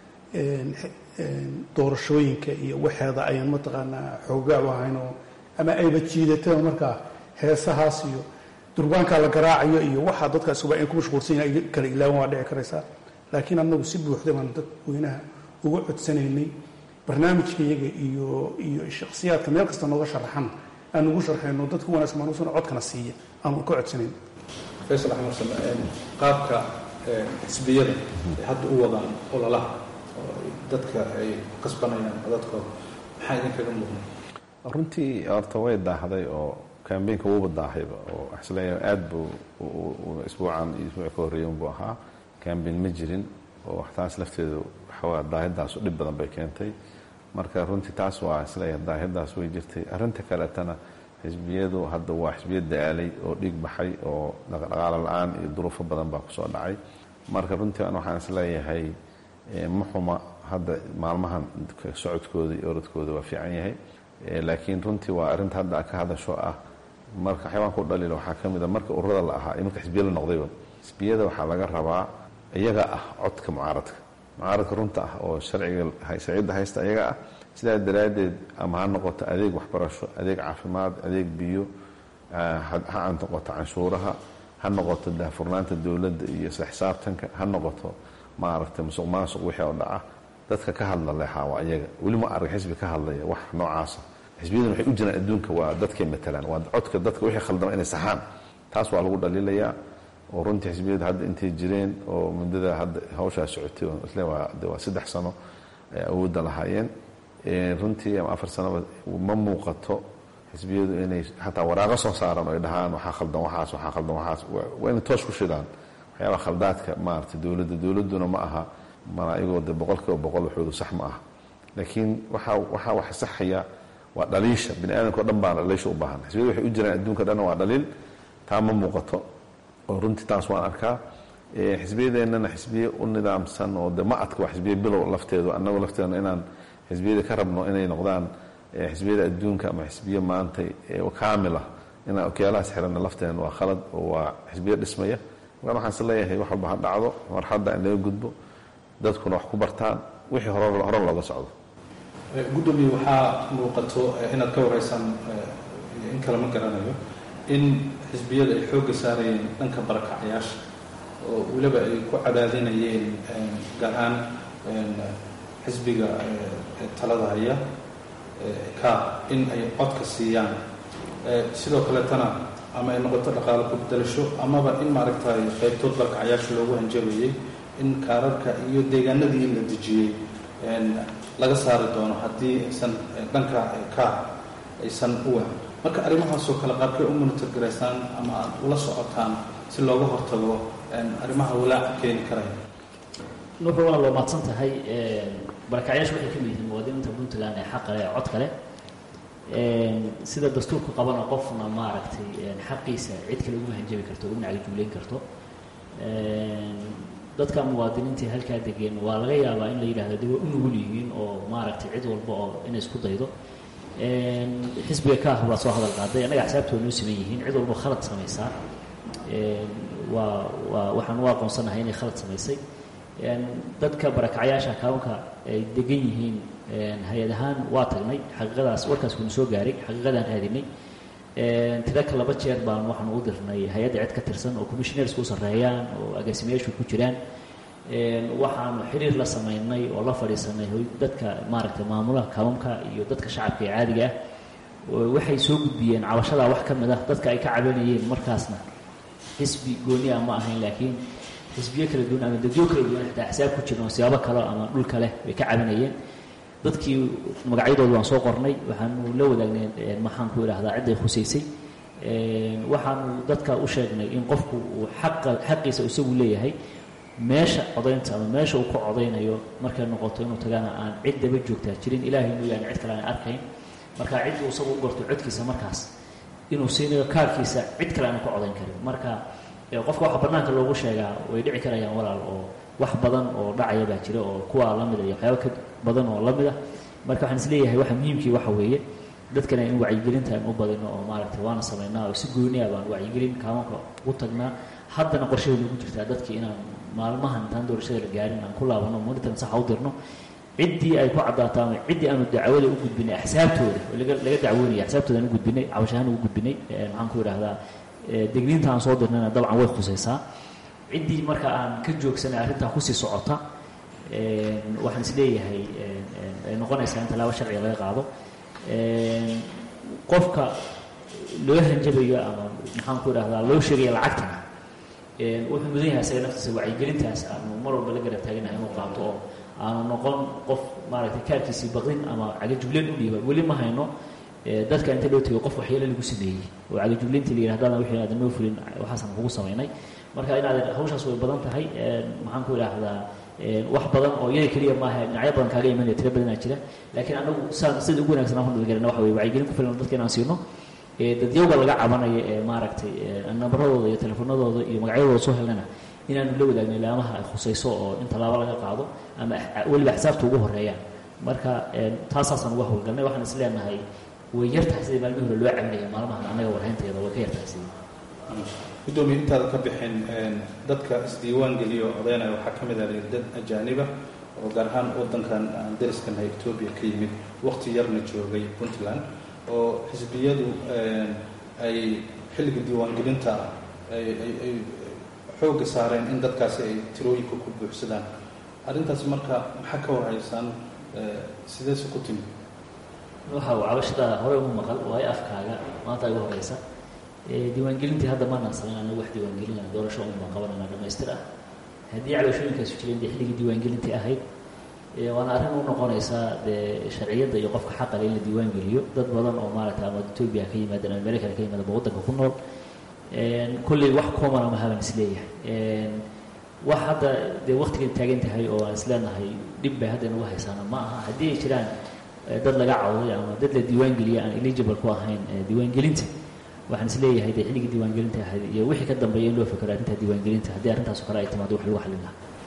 doorashooyinka iyo waxeeda ayaan mataqaanaa xoogaa u ahaynoo ama ayba jiidataba markaa heesahaas iyo durbaankaa la garaacayo iyo waxaa dadkaasuba ay ku mashquulsan yahay kala ilaawan waa dhici karaysaa laakiin anagu si buuxda baan dadweynaha uga codsanaynay barnaamijka iyaga iyo iyo shakhsiyaadka meel kasta nooga sharaxan aan ugu sharxayno dadku wanaagsan baan usana codkana siiya aanu ka codsanayn faysal axmed xuseen qaabka xisbiyada ay hadda u wadaan ololaha oo dadka ay kasbanayaan codadkooda maxaa idinkaga muuqnay runtii horta way daahday oo kambeynka wuuba daahayba oo isleeya aad buu isbuucan iyo isbuuc ka horreeya unbuu ahaa kambeyn ma jirin oo taas lafteedu waxawaa daahidaasu dhib badan bay keentay marka runtii taas waa isleeyahay daahidaas way jirtay arrinta kaletana xisbiyadu hadda waa xisbiya daalay oo dhiig baxay oo dhaqdhaqaalo la-aan iyo duruufo badan baa kusoo dhacay marka runtii an waxaan isleeyahay ma xuma hadda maalmahan socodkooda iyo orodkooda waa fiican yahay laakiin runtii waa arrinta hadda ka hadasho ah marka xayawaanka u dhaliila waxaa ka mid a marka ururada la ahaa iyo marka xisbiya la noqdayba xisbiyada waxaa laga rabaa iyaga ah codka mucaaradka mucaaradka runta ah oo sharciga sharciyadda haysta iyaga ah sidaa daraaddeed ama ha noqoto adeeg waxbarasho adeeg caafimaad adeeg biyo ha noqoto canshuuraha ha noqoto daahfurnaanta dowladda iyo isla xisaabtanka ha noqoto maaragtay musuq maasuq wixii oo dhaca dadka ka hadla leexaa waa iyaga weli ma arag xisbi ka hadlaya wax noocaasa xisbiyadan waxay u jiraan adduunka waa dadkay matalaan waa codka dadka wixii khaldama inay saxaan taas waa lagu dhaliilayaa oo runtii xisbiyadu hadda intay jireen oo muddada hadda hawshaa socotay isle waa saddex sano ay awoodda lahaayeen runtii ama afar sanoba ma muuqato xisbiyadu inay xataa waraaqo soo saaran oo ay dhahaan waxaa khaldan waxaas waxaa khaldan waxaas waa inay toos ku shidaan waxyaabaha khaldaadka maaragtay dowladda dowladduna ma aha malaa'igoo de boqol kiiba boqol waxoodu sax ma aha laakiin waxaa waxaa wax saxaya waa dhaliisha bini aadamka o dhan baa dhaliisha u baahan xisbiyadu waxay u jiraan adduunka dhanna waa dhaliil taa ma muuqato oo runtii taas waan arkaa xisbiyadeennana xisbiye u nidaamsan oo de ma adka waa xisbiye bilow lafteedu annagu lafteedna inaan xisbiyada ka rabno inay noqdaan xisbiyada adduunka ama xisbiye maantay kaamila inaan okyaalahaas xirana lafteena waa khalad oo waa xisbiye dhismaya markaan waxaan is leeyahay wax walba ha dhacdo marxadda in laga gudbo dadkuna wax ku bartaan wixii hore hore looga socdo gudoomiye waxaa muuqato inaad ka wareysaan in kale ma garanayo in xisbiyada ay xoogga saarayeen dhanka barakacyaasha oo weliba ay ku cadaadinayeen gaar ahaan xisbiga talada haya ka in ay codka siiyaan sidoo kaleetana ama ay noqoto dhaqaalo kubdalasho amaba in maaragtay qaybtood barakacyaasha loogu hanjabayay in kaararka iyo deegaanadii la dejiyey laga saari doono haddii aysan dhanka ka aysan u wahan marka arrimahaasoo kale qaabkay u monitor garaysaan ama aad ula socotaan si looga hortago arrimaha walaaca keeni karaya nuuxu waa loo maadsan tahay barakacyaashu waxay ka mid yihiin muwaadiniinta puntland ee xaqa leh ee cod kale sida dastuurku qabana qofna maaragtay xaqiisa cid kale uguma hanjabi karto uguna cagajugleyn karto dadka muwaadiniinta halkaa degeen waa laga yaabaa in la yidhahdo de way u nugul yihiin oo maaragtay cid walba oo inay isku daydo xisbiga kaah baa soo hadal qaaday annaga axsaabta waa noo siman yihiin cid walba khalad samaysaa waa waa waxaan u aqoonsanahay inay khalad samaysay dadka barakacyaasha kabanka ay degan yihiin hay-ad ahaan waa tagnay xaqiiqadaas warkaas kuna soo gaaray xaqiiqadaan raadinay tiraka laba jeer baan waxaan u dirnay hay-adda cid ka tirsan oo commissionersku u sarreeyaan oo agaasimayaashu ku jiraan waxaanu xiriir la samaynay oo la fadhiisanay dadka maaragtay maamulaha kabamka iyo dadka shacabka ee caadiga ah waxay soo gudbiyeen cabashadaa wax ka mid ah dadka ay ka cabanayeen markaasna xisbi gooni ah ma ahayn laakiin xisbiyo kala duwan ama dadyo kala duwan xitaa axsaab ku jiran oo siyaabo kale ama dhul kale bay ka cabanayeen dadkii magacyadooda waan soo qornay waxaanu la wadaagnay maxaan ku idhaahdaa cidday khusaysay waxaanu dadka u sheegnay in qofku uu xaqa xaqiisa isagu leeyahay meesha codaynta ama meesha uu ka codaynayo markay noqoto inuu tagana aan cid daba joogtaa jirin ilaahay mooyaane cid kale aan arkayn marka cidduu isagu u gorto codkiisa markaas inuu siinayo kaarkiisa cid kale aana ka codayn karin marka qofka waxa bannaanka loogu sheegaa way dhici karayaan walaal oo wax badan oo dhacaya baa jira oo kuwa lamida iyo waxyaaba ka badan oo lamid ah marka waxaan isleeyahay waxa muhiimkii waxa weeye dadkana in wacyigelinta aan u badino oo maaragtay waana samaynaa oo si gooniya baan wacyigelin kaamanka ugu tagnaa haddana qorshaheedu ugu jirtaa dadkii inaan maalmahan intaan doorashada la gaarin aan ku laabano monitan saxa u dirno ciddii ay ku caddaato ama ciddii aanu dacwada u gudbinay axsaabtooda oo laga laga dacwoonaya axsaabtooda aan u gudbinay cabashahaan ugu gudbinay maxaan ku idhahdaa degniinta aan soo dirnayna dabcan way khusaysaa ciddii marka aan ka joogsanay arrintaa kusii socota waxaan is leeyahay ay noqonaysaa in tallaabo sharciga laga qaado qofka loo hanjabayo ama maxaan ku idhahdaa loo sheegaya lacagtana wuxuu mudan yahay isaga naftiisa wacyigelintaas aanu mar walba la garab taaganahay inuu qaato oo aanu noqon qof maaragtay kaarkiisii baqdin ama cagajugleen u dhiiba weli ma hayno dadka inta loo tegay qof waxyeelo lagu sameeyey oo cagajugleyntii la yidhahdana wixii aadan noo fulin waxaasaan kugu samaynay marka inaad hawshaas way badan tahay maxaan ku idhaahdaa wax badan oo iyada keliya maaha dhinacyo badan kaaga imanaya tiro badanaa jira laakiin anagu saan sida ugu wanagsan aan ku nabadgelina waxa weye wacyigelin ku filan dadka inaan siino dadyowga laga cabanaya ee maaragtay nambaradooda iyo telefoonadooda iyo magacyadooda soo helnana inaanu la wadaagno ilaamaha ay khusayso oo in tallaabo laga qaado ama weliba axsaabta ugu horeeyaan marka taasaasaan uga howlgalnay waxaan is leenahay way yartahay sidii maalmihii hore loo cabinaya maalmahan annaga warhaynteeda way ka yartahay sidii gudoomiye intaada ka bixin dadka isdiiwaan geliyo odaynaya waxaa ka mid ah dad ajaaniba oo gaar ahaan wadankan aan dariskanahay etoobiya ka yimid waqti yarna joogay puntland oo xisbiyadu ay xilliga diiwaangelinta ay xoogga saareen in dadkaasi ay tirooyinka ku buuxsadaan arrintaasi marka maxaa ka warhaysaan sideese ku timi waxa uu cabashada hore ugu maqal waayo afkaaga maanta igu horeysa diiwaangelintii hadda maanaan samayn anagu wax diiwaangelinana doorasho un baan qabanana dhamaystir ah haddii calooshooyinkaasu jireen dee xilligii diiwaangelintii ahayd waana arrin u noqonaysaa dee sharciyadda iyo qofka xaqale in la diiwaangeliyo dad badan oo maaragtay ama etoobiya ka yimaadeen ama amerikana ka yimaadeen ba waddanka ku nool kolley wax common ama haban isleeyahay wax hadda dee waktigan taagan tahay oo aan isleenahay dhib bay hadda inagu haysaana ma aha haddii ay jiraan dad laga cawday ama dad la diiwaangeliya aan eligible ku ahayn diiwaangelinta waxaan is leeyahay dee xilligii diiwaangelinta ahayd iyo wixii ka dambeeya in loo fekero arrintaa diiwaangelinta haddii arrintaaso kale ay timaado wax lagu xallin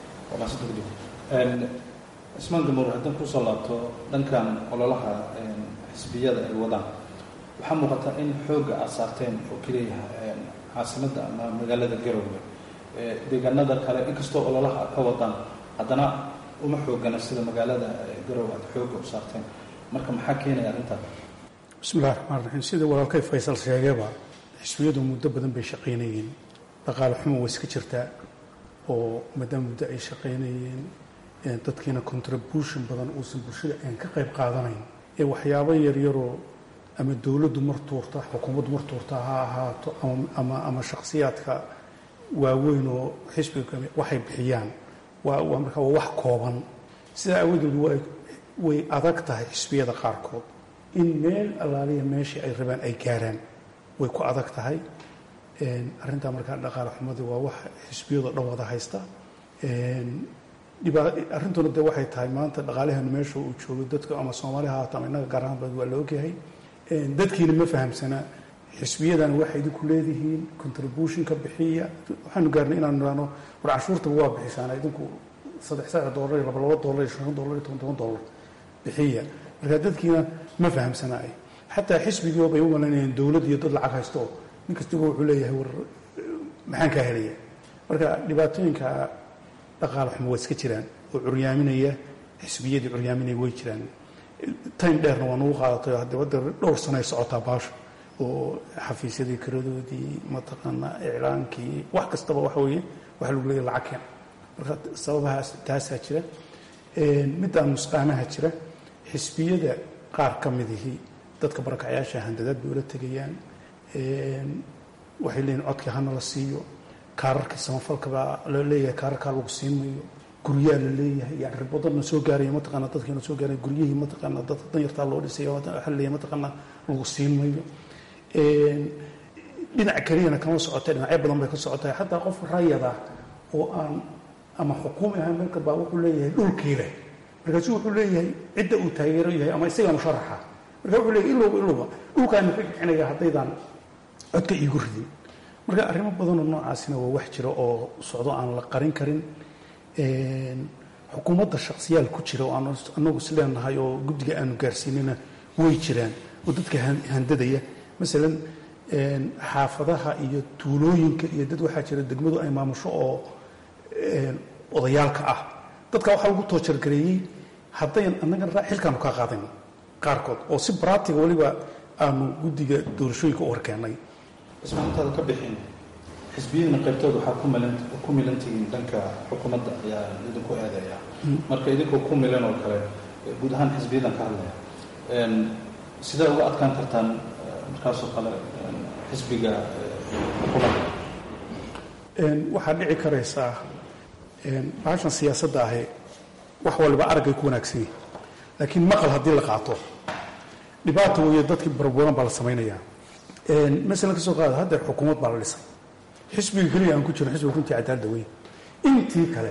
lahaa cismaan gamuur haddaan kusoo laabto dhankan ololaha xisbiyada ay wadaan waxaa muuqata in xoogga aad saarteen oo keliya caasimadda ama magaalada garowe deegaanada kale inkastoo ololaha aad ka wadaan haddana uma xoogana sida magaalada garowe aad xoogga u saarteen marka maxaa keenaya arrintaas bismillahi raxmaan raxiim sida walaalkay faysal sheegayba xisbiyadu muddo badan bay shaqaynayeen dhaqaale xumo way iska jirtaa oo maadaama muddo ay shaqaynayeen dadkiina contribution badan uusan bulshada aan ka qayb qaadanayn ee waxyaabo yaryaroo ama dowladdu mar tuurta xukuumaddu mar tuurta ha ahaato ama ama shakhsiyaadka waaweyn oo xisbiga waxay bixiyaan waa markaa waa wax kooban sidaa awadeed way adag tahay xisbiyada qaarkood in meel allaaliya meeshii ay rabaan ay gaaraan way ku adag tahay arrintaa markaa dhaqaale xumadii waa wax xisbiyadoo dhan wada haysta arrintuna de waxay tahay maanta dhaqaalaheenu meesha uu joogo dadka ama soomaali haato ama innaga gaar ahaan bad waa la ogyahay dadkiina ma fahamsanaa xisbiyadan waxay idinku leedihiin contribution ka bixiya waxaanu gaarnay inaanu idhaahno war canshuurtaba waa bixisaan idinku saddex saddex dollar iyo laba laba dollar iyo shan dollar iyo toban toban dollar bixiya marka dadkiina ma fahamsanaayo xataa xisbigii bay u malaynayaan dowlad iyo dad lacag haysto nin kastiba wuxuu leeyahay war maxaan kaa helaya marka dhibaatooyinka dhaqaale xumo waa iska jiraan oo curyaaminaya xisbiyadii curyaaminaya way jiraan time dheerna waa nagu qaadatay hadde wadda dhowr sano ay socotaa baasha oo xafiisyadii karadoodii mataqaanaa iclaankii wax kastaba waxa weeye waxa lagu leeyahy lacag keen marka sababahaas taasaa jira midaan nusqaanaha jira xisbiyada qaar ka midihii dadka barakacyaasha handadaad bay ula tegayaan waxay leeyihin codkii hana la siiyo kaararkii samafalkabaa la leeyahay kaararkaa lagu siin mayo guryaa la leeyahay yani ribadana soo gaaraya mataqaana dadkiina soo gaaraya guryihii mataqaana dadka danyartaa loo dhisay waxa la leeyahay mataqaana lagu siin mayo dhinac keliyana kama socotay dhinacyo badan bay ka socotay xataa qof rayada oo aan ama xukuumi ahaan melka baa wuxuu leeyahay dhulkii leh markaasu wuxuu leeyahay cidda uu taageero yahay ama isagaa musharaxa marka wuxuu leeyahay ilowba ilowba dhulkaana ka kicinaya haddaydaan codka iigu ridin marka arrimo badanoo noocaasina waa wax jira oo socdo aan la qarin karin xukuumadda shaksiyaal ku jira oo aan anagu is leenahay oo guddiga aanu gaarsiinina way jiraan oo dadka handadaya masalan xaafadaha iyo tuulooyinka iyo dad waxaa jira degmadu ay maamusho oo odayaalka ah dadka waxaa lagu toojargareeyey haddayn annaga xilkaanu kaa qaadayn qaarkood oo si baratiga weliba aanu guddiga doorashooyinka u horkeennay ismaantaada ka bixin xisbiyadina qaybtooda waxaa ku milan tihiin dhanka xukuumadda ayaa idinku eedeeya marka idinkoo ku milan oo kale guud ahaan xisbiyadan ka hadlaya sidee uga adkaan kartaan markaasoo kale xisbiga xukuumadda waxaa dhici karaysaa baashan siyaasadda ahi wax waliba araggay ku wanaagsan yihin laakiin maqal haddii la qaato dhibaata weeye dadkii barburan baa la samaynayaa masalan ka soo qaada haddeer xukuumad baa la dhisay xisbiga keliya aan ku jiro xisbiga runtii cadaalada weyn intii kale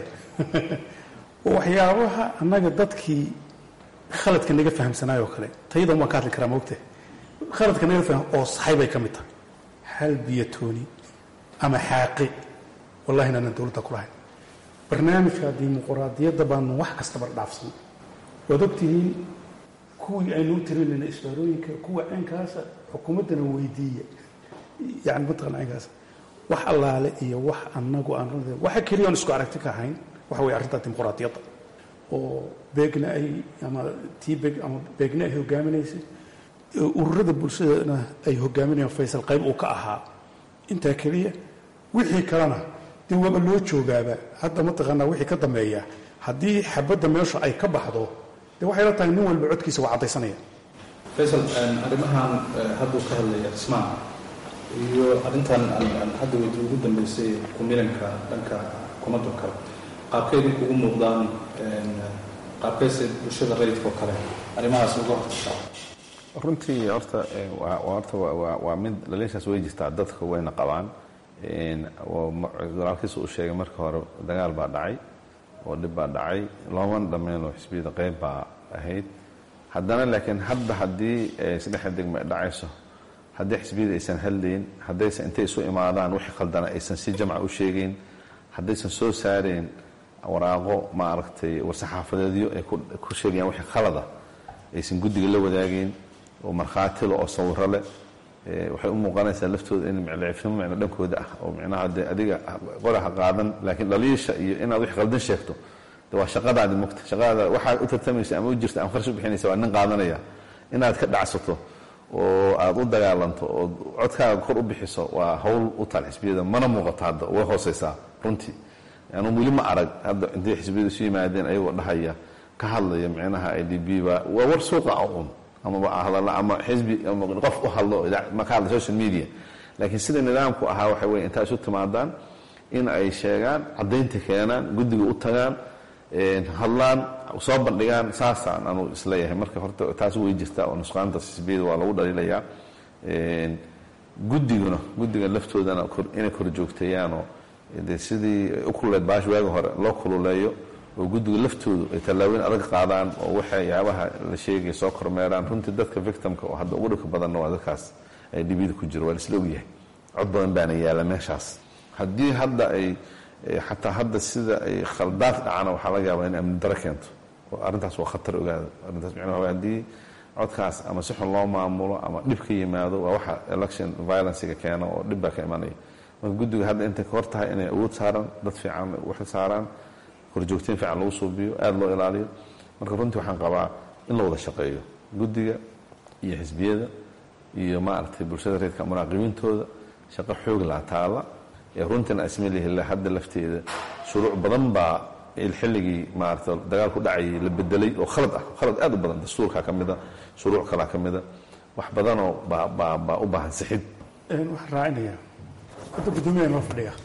waxyaabaha annaga dadkii khaladka naga fahamsanaayoo kale tayadan waan ka hadli karaa moogta khaladka naga faham oo saxay bay ka mid tahay hal biyatooni ama xaaqi wallahi inaanan dowladda ku lahayn barnaamijka dimuquraadiyadda baanu wax kastaba dhaafsan waad ogtihiin kuwii aynu u tirinayna isbaarooyinka kuwa caynkaasa xukuumaddana weydiiya yani mataqana caynkaas wax allaale iyo wax annagu aan waxa keliya aan isku aragti ka ahayn waxa weye arrinta dimuquraadiyadda oo beegna ay ama tii beeg ama beegna ay hogaaminaysay ururada bulshadana ay hogaaminayaan faysal qayb uu ka ahaa intaa keliya wixii kalena dee waaba loo joogaaba hadda mataqaanaa wixii ka dambeeya haddii xabadda meesha ay ka baxdo dee waxay la tahay nin walba codkiisa waa caddaysanaya faysal arrimahan hadduu ka hadlaya dhismaan iyo arrintan hadda weydi ugu dambeysay kumilanka dhanka xukuumadda oo kale qaabkay idinkugu muuqdaan qaabkayse bulshada rayidka oo kale arrimahaas uga hortashaa runtii horta horta waa mid dhaliishaas way jirtaa dadka wayna qabaan walaalkiisa uu sheegay marka hore dagaal baa dhacay oo dhib baa dhacay loomana dhammeyn oo xisbiyada qayb baa ahayd haddana laakiin hadda haddii saddexda degmo ay dhacayso haddii xisbiyada aysan hadlayn haddaysan intay isu imaadaan wixii khaldana aysan si jamca u sheegayn haddaysan soo saarayn waraaqo maaragtay war-saxaafadeedyo ay ku sheegayaan wixii khalada aysan guddiga la wadaagayn oo markhaatilo oo sawiro leh waxay u muuqanaysaa laftooda in miclcifnimo micno dhankooda ah oo micnaha dee adiga qoraha qaadan laakiin dhaliisha iyo inaad wix qaldan sheegto de waa shaqadaadi mugta shaqadaada waxaad u tartamaysa ama u jirta ama kharash u bixinaysa waa nin qaadanaya inaad ka dhacsato oo aad u dagaalanto oo codkaaga kor u bixiso waa hawl u taal xisbiyada mana muuqato hadda way hooseysaa runtii anu weli ma arag hadda intay xisbiyada isu yimaadeen ayagoo dhahaya ka hadlaya micnaha i d b ba waa war suuqa un amaba hadalla ama xisbi ama qof u hadlo ma ka hadla social media laakiin sida nidaamku ahaa waxa weye intaa isu timaadaan in ay sheegaan caddaynta keenaan guddiga u tagaan hadlaan soo bandhigaan saasaan anu isleeyahay marka horta taas way jirtaa oo nusqaanta xisbiyada waa lagu dhaliilayaa guddiguna guddiga laftoodana inay kor joogteeyaanoo de sidii u kululeed baash waagi hore loo kululeeyo oo guddiga laftoodu ay tallaabooyin adag qaadaan oo waxyaabaha la sheegaya soo kormeeraan runtii dadka victimka oo hadda ugu dhibka badanna waa dadkaas ay dhibida ku jiro waa laisla ogyahay cod badan baana yaalla meeshaas haddii hadda ay xataa hadda sida ay khaldaad dhacana waxaa laga yaabaa in amni daro keento arrintaas waa khatar ogaada arrintaas micnaha waa haddii codkaas ama si xun loo maamulo ama dhib ka yimaado waa waxa election violencega keena oo dhib baa ka imanaya marka guddiga hadda intay ka hor tahay inay awood saaraan dad fiican u xil saaraan horjoogteen fiican lagu suubiyo aada loo ilaaliyo marka runtii waxaan qabaa in la wada shaqeeyo guddiga iyo xisbiyada iyo maaragtay bulshada reerka munaaqibiintooda shaqo xoog laa taala ee runtiina asmilihila hadda lafteeda shuruuc badan baa xilligii maarata dagaalku dhacayay la bedelay oo khalad ah khalad aad u badan dastuurkaa ka mida shuruuc kalaa ka mida wax badanoo baa baa baa u baahan sixid waxaan raacinayaa hadda guddoomiyaha noo fadhiya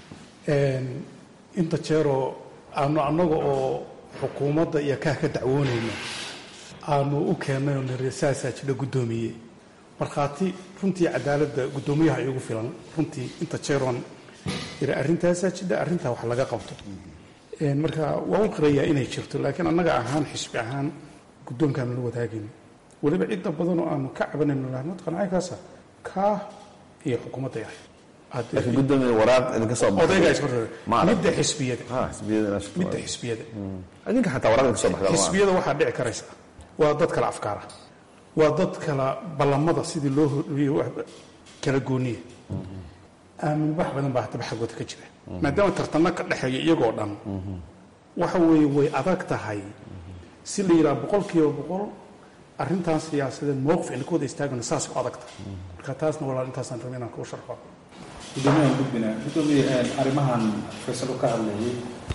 inta jeeroo aanu annaga oo xukuumadda iyo kaah ka dacwoonayno aanu u keennay oo niri saasaa jidha guddoomiye markhaati runtii cadaaladda guddoomiyaha iigu filan runtii inta jeeroon yiri arrintaasaa jidha arrintaa wax laga qabto marka waa u qirayaa inay jirto laakiin annaga ahaan xisbi ahaan guddoonkaanu la wadaagayno weliba cidda badanoo aanu ka cabanayno lahmad qancaykaasa kaah iyo xukuumadda yahay laakiin guddoomiya waraaq idinka soo baxday odaygaa isma raba Ma arag. midda xisbiyada ha xisbiyada inaa shaqo midda waayo. xisbiyada idinka xataa waraaq idinka soo baxda ma xisbiyada waxaa dhici karaysa waa dad kala afkaara waa dad kala ballamada sidii loo horiyey wax kala gooniya aamin wax badan baa haddaba xaggooda ka jira maadaama tartanno ka dhexeeya iyagoo dhan waxa weeye way adag tahay si la yidhaha boqol kiiba boqol arrintan siyaasadeed mowqif ayna ka wada istaagano saas u adag tahay marka taasna walaal intaasaan rabay inaan kuu sharxo gudoomiyahan gudbina gudoomiye arrimahan faysal uu ka hadlayay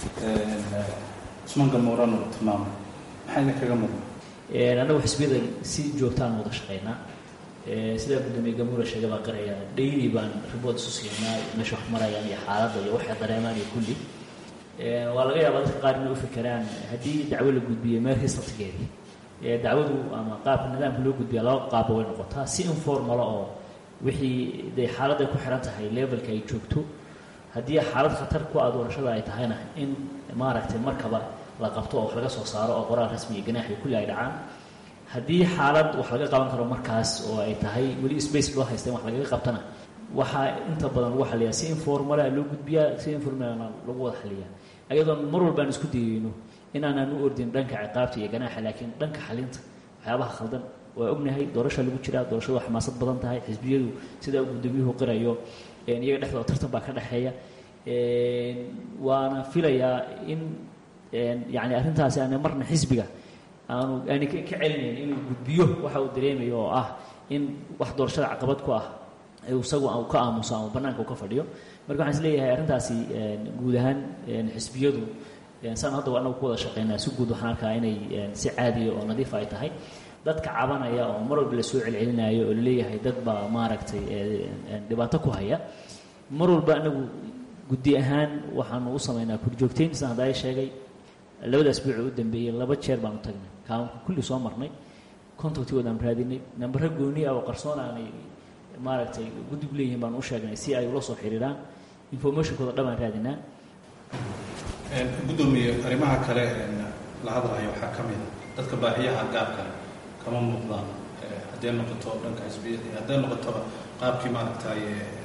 cusmaan gamuuran uu tilmaamay maxaa idin kaga muuqda annagu xisbiyada si joogtaan wada shaqaynaa Ee, sidaa guddoomiye gamuura sheegay baan qiraya daily baan report isu siinaa meesha wax marayaan iyo xaaladda iyo waxay dareemaan iyo kulli Ee, waa laga yaabaa dadka qaar inay u fikiraan haddii dacwo la gudbiyo meel hisabtigeedii ee dacwadu ama qaabka nidaamka loo gudbiya laba qaabba way noqotaa si informala oo wixii dee xaaladday ku xiran tahay levelka ay joogto haddii xaalad khatar ku ah doorashada ay tahayna in maaragtay markaba la qabto oo wax laga soo saaro oo qoraal rasmi iyo ganaax iyo kulli ay dhacaan haddii xaalad wax laga qaban karo markaas oo ay tahay weli space loo haysta in wax lagaga qabtana waxaa inta badan lagu xaliyaa si informala loo gudbiyaa si informalna lagu wada xaliyaa ayadoon mar walbaan isku dayeyno inaanaan u ordin dhanka ciqaabta iyo ganaaxa laakiin dhanka xalinta waxyaabaha khaldan waa ognahay doorasha lagu jiraa doorashadu waa xamaasad badan tahay xisbiyadu sida uu gudoomiyuhu qirayo een, iyaga dhexdooda tartan baa ka dhexeeya Een, waana filayaa in een, yacni arrintaasi aana marna xisbiga aanu aani ka ka celinayn inuu gudbiyo waxa uu dareemayo oo ah in wax doorashada caqabad ku ah ee isagu uu ka aamuso ama bannaanka uu ka fadhiyo marka waxaan is leeyahay arrintaasi een, guud ahaan een, xisbiyadu een, saan hadda anagu ku wada shaqaynaa si guud waxaan arkaa inay een, si caadiya oo nadiif ay tahay dadka cabanaya oo mar walba lasoo celcelinayo oo laleeyahay dad baa maaragtay ee, een, dhibaato ku haya mar walba anagu guddi ahaan waxaanu u samaynaa kurjoogteyn saan hadda ay sheegay labada asbuuc u dambeeyey laba jeer baanu tagnay kaamka kulli soo marnay contactigoodaan raadinay nambaro gooni ah oo qarsoon aanay maaragtay guddigu leeyihiin baanu u sheegnay si ay ula soo xiriiraan informationkooda dhan baan raadinaa gudoomiye arrimaha kale een, la hadlayo waxaa ka mid a dadka baahiyaha gaarka kama muuqdaan Eh, hadday noqoto dhanka xisbiyada iyo hadday noqotoba qaabkii maaragtay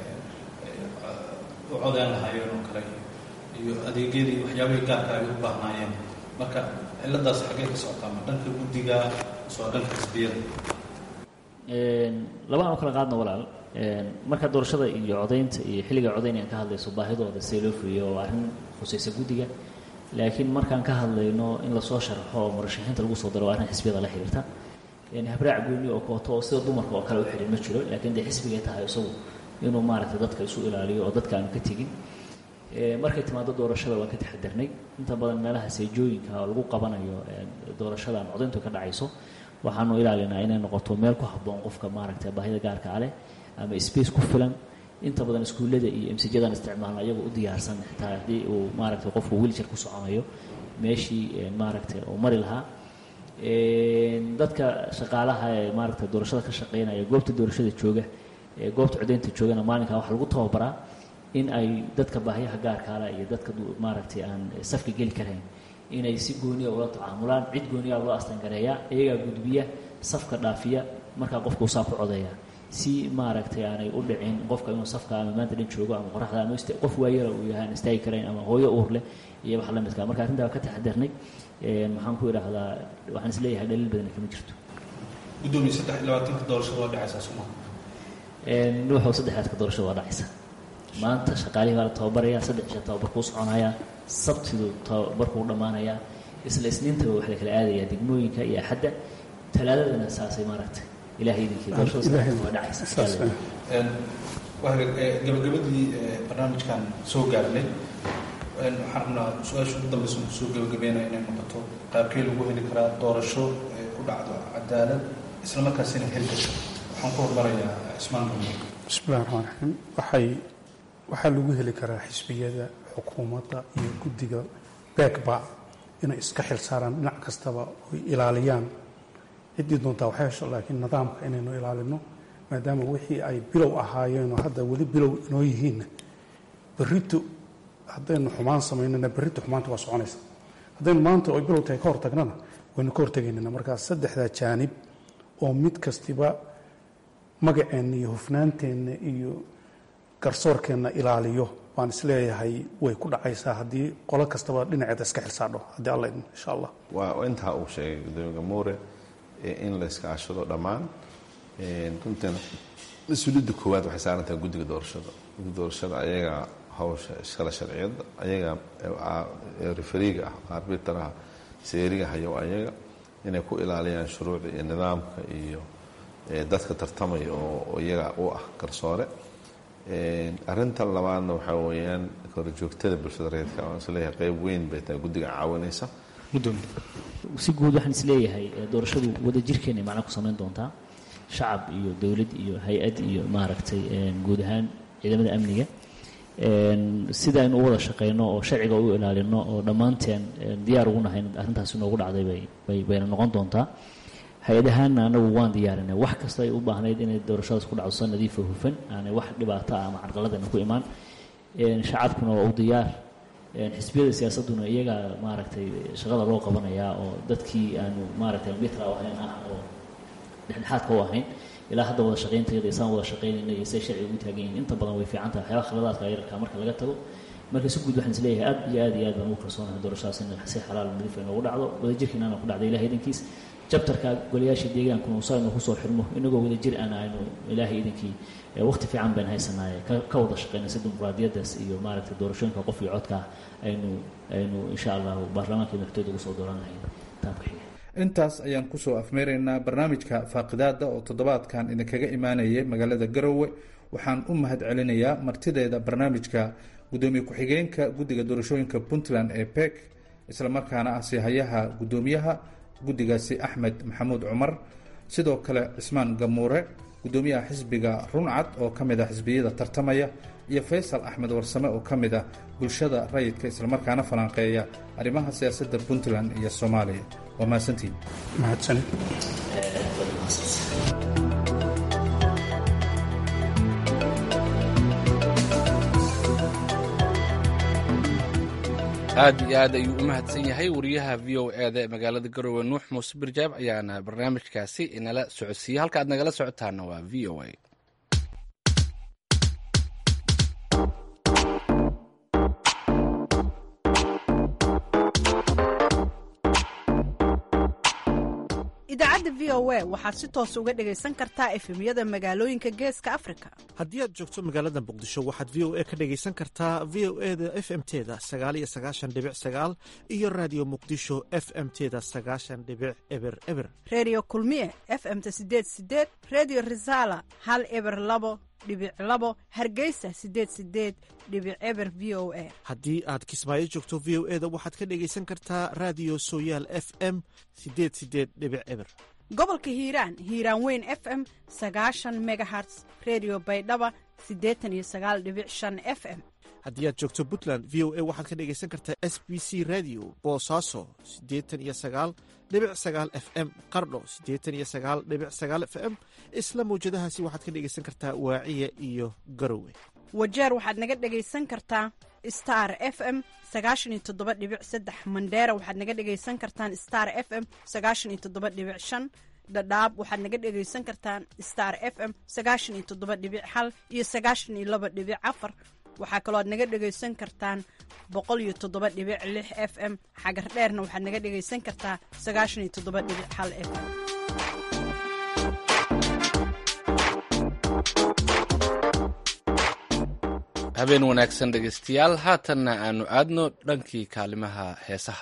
u codeen lahaayeen oo kale iyo adeegyadii waxyaabihii gaarka ay u baahnaayeen marka ciladaas xaggee ka socotaa ma dhanka guddiga mise waa dhanka xisbiyada Een, laba aan u kala qaadno walaal Een, marka doorashada iyo codaynta iyo xilliga codaynayaan ka hadlayso baahidooda see loo fuliyo waa arrin khusaysa guddiga laakiin markaan ka hadlayno in lasoo sharxo oo murashaxiinta lagu soo daro waa arrin xisbiyada la xiriirta Een, habraac gooni oo kooto oo sida dumarka oo kale u xidhin ma jiro laakiin dee xisbigay tahay isagu inuu maaragtay dadka isu ilaaliyo oo dadka aanu ka tegin Ee, markay timaado doorashada waan ka taxadarnay inta badan meelaha seejooyinka oo lagu qabanayo ee, doorashada ama codayntu ka dhacayso waxaanu ilaalinaa inay noqoto meel ku habboon qofka maaragtay baahida gaarka ah leh ama space ku filan inta badan iskuullada iyo emsijadan isticmaalna iyagoo u diyaarsan xitaa haddii uu maaragtay qofku wheelchair ku soconayo meeshii ee, maaragtay uu mari lahaa Een, dadka shaqaalaha ee maaragtay doorashada ka shaqeynaya goobta doorashada jooga ee goobta codaynta joogana maalinkaa waxaa lagu tababaraa in ay dadka baahiyaha gaarkaala iyo dadka du- maaragtay aan safka geli karayn inay si gooniya ula tacaamulaan cid gooniya loo astangareeya iyagaa gudbiya safka dhaafiya markaa qofku saa ku codeeya si maaragtay aanay u dhicin qofka inuu safka ama maanta dhan joogo ama qoraxda ama qof waayara uu yahay aan istaagi karayn ama hooyo uur leh iyo wax la midka marka arrintaa ka taxadarnay maxaan ku idhaahdaa waxaan is leeyahay dhaliil badani kama jirto gudoomiye saddex iyo labaatanka doorashada waa dhacaysaa soo maha nuuxow saddexaadka doorashada waa dhacaysa maanta shaqaalihii baa la tababaraya saddex isha tababarkuu soconaya sabtidu tababarkuu dhammaanaya isla isniintaba wax la kala aadaya degmooyinka iyo axadda talaadadana saasay maaragtay ilahay idinkii doorashada waa dhacaysa gabagabadii barnaamijkan soo gaarnay waxaan rabnaa su-aasha ugu dambeysa kusoo gabagabeynaya inay noqoto qaabkee lagu heli karaa doorasho ku dhacdo cadaalad isla markaasina heli karto waxaan ku hormarayaa cismaan gumar bismillahi raxmaan raxiim waxay waxaa lagu heli karaa xisbiyada xukuumadda iyo guddiga beegba inay iska xil saaraan dhinac kastaba oy ilaaliyaan ciddii doontaa waxay hesho laakiin nidaamka inaynu ilaalino maadaama wixii ay bilow ahaayeenoo hadda weli bilow inoo yihiinna berrito haddaynu xumaan samaynana berrito xumaanta waa soconaysa haddaynu maanta oy bilow tahay ka hortagnana waynu ka hortegaynana markaa saddexdaa jaanib oo mid kastiba magaceenna iyo hufnaanteenna iyo garsoorkeenna ilaaliyo baan isleeyahay way ku dhacaysaa haddii qolo kastaba dhinaceeda iska xilsaadho haddii alla idmo insha allah waa intaa uu sheegay gudoomiye gamuure in la iska ashado dhammaan runtiina mas-uuliyadda koowaad waxay saaran tahay guddiga doorashada guddiga doorashada ayagaa hawsha iskala sharciyadda ayaga referiga ah arbitaraha seeriga hayo ayaga inay ku ilaaliyaan shuruucda iyo nidaamka iyo dadka tartamaya oo iyaga u ah garsoore arinta labaadna waxaa weeyaan korjoogtada bulshada reedka aan isleeyahay qayb weyn bay tahay guddiga caawinaysa si guud waxaan isleeyahay doorashadu wadajirkeena macna ku samayn doontaa shacab iyo dowlad iyo hay-ad iyo maaragtay guud ahaan ciidamada amniga sida aynu u wada shaqayno oo sharciga u ilaalino oo dhammaanteen diyaar ugu nahay arrintaasi noogu dhacday bay bayna noqon doontaa hay-adahaanna anagu waan diyaarinay wax kasta ay u baahnayd inay doorashadaas ku dhacdo sa nadiifa hufan aanay wax dhibaato ah ama carqaladana ku imaan shacabkuna waa u diyaar xisbiyada siyaasadduna iyagaa maaragtay shaqada loo qabanayaa oo dadkii aanu maaragtay mitra ahayn ah oo dhexdhexaadka u ahayn ilaa hadda wada shaqaynteeda isaan wada shaqaynayna iyo say sharciga ugu taagan yihin inta badan way fiican tahay waxyaaba khaladaadka yararka marka laga tago marka si guud waxaan is leeyahay aad iyo aad iyo aad baan ugu kalsoonahay doorashadaas in si xalaal nadiif ay noogu dhacdo wadajirkiina ana ku dhacday ilahay idankiis jabtarka golayaasha deegaankuna usa aynu kusoo xirmo inagoo wadajir ana aynu ilaahay idankii waqti fiican baynu haysanaaye ka wada shaqayna si dimuqraadiyaddaas iyo maaragtay doorashooyinka qof iyo codka aynu aynu insha allahu baarlamaanka iyo madaxtooyada ugu soo dooran lahayn taabka xiga intaas ayaan kusoo afmeeraynaa barnaamijka faaqidaada oo toddobaadkan idinkaga imaanayay magaalada garowe waxaan u mahad celinayaa martideeda barnaamijka gudoomiye ku-xigeenka guddiga doorashooyinka puntland ee pek islamarkaana ah siihayaha guddoomiyaha guddigaasi axmed maxamuud cumar sidoo kale cismaan gamuure guddoomiyaha xisbiga runcad oo ka mid ah xisbiyada tartamaya iyo faysal axmed warsame oo ka mid ah bulshada rayidka islamarkaana falanqeeya arrimaha siyaasadda puntland iyo soomaaliya waa mahadsantiin mahadsanid aad iyo aad ayuu u mahadsan yahay wariyaha v o eda ee magaalada garowe nuux muuse birjaab ayaana barnaamijkaasi inala socodsiiyey halka aad nagala socotaana waa v o a idaacadda v o a waxaad si toos uga dhegaysan kartaa efemyada magaalooyinka geeska afrika haddii aad joogto magaalada muqdisho waxaad v o a ka dhegaysan kartaa v o e da f m teda sagaaliyo sagaashan dhibic sagaal iyo raadiyo muqdisho f m teda sagaashan dhibic eber eber reediyo kulmiye f m-ta sideed sideed reediyo risaala hal eber labo dhibic labo hargeysa sideed sideed dhibic eber v o a haddii aad kismaayo joogto v o e da waxaad ka dhegaysan kartaa raadiyo sooyaal f m sideed sideed dhibic eber gobolka hiiraan hiiraan weyn f m sagaashan megaherts redio baydhaba siddeetan iyo sagaal dhibic shan f m haddii aad joogto puntland v o a waxaad ka dhegaysan kartaa s b c radio boosaaso siddeetan iyo sagaal dhibic sagaal f m qardho siddeetan iyo sagaal dhibic sagaal f m isla mawjadahaasi waxaad ka dhegaysan kartaa waaciya iyo garowe wajeer waxaad naga dhegaysan kartaa star f m sagaashan iyo toddoba dhibic saddex mandheera waxaad naga dhegaysan kartaan star f m sagaashan iyo toddoba dhibic shan dhadhaab waxaad naga dhegaysan kartaan star f m sagaashan iyo toddoba dhibic hal iyo sagaashan iyo laba dhibic afar waxaa kaloo aad naga dhegaysan kartaan boqol iyo toddoba dhibic lix f m xagar dheerna waxaad naga dhegaysan kartaa sagaashan iyo toddoba dhibic hal f m habeen wanaagsan dhegaystayaal haatanna aanu aadno dhankii kaalimaha heesaha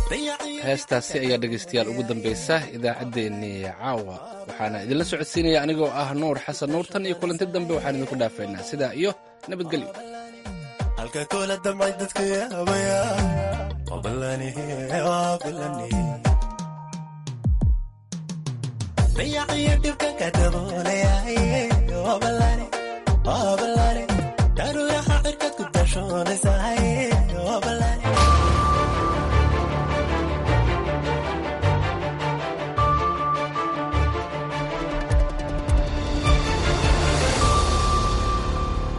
heestaasi ayaa dhegaystayaal ugu dambaysa idaacaddeenii caawa waxaana idinla socodsiinaya anigoo ah nuur xasan nuurtan iyo kulanti dambe waxaan idinku dhaafaynaa sidaa iyo nabadgelyo halka kula damcay dadka yaabaya wabalani wabalani dayaciyo dhibka ka daboolayahay wabalani wabalani daruuraha cirkad ku dashoonaysay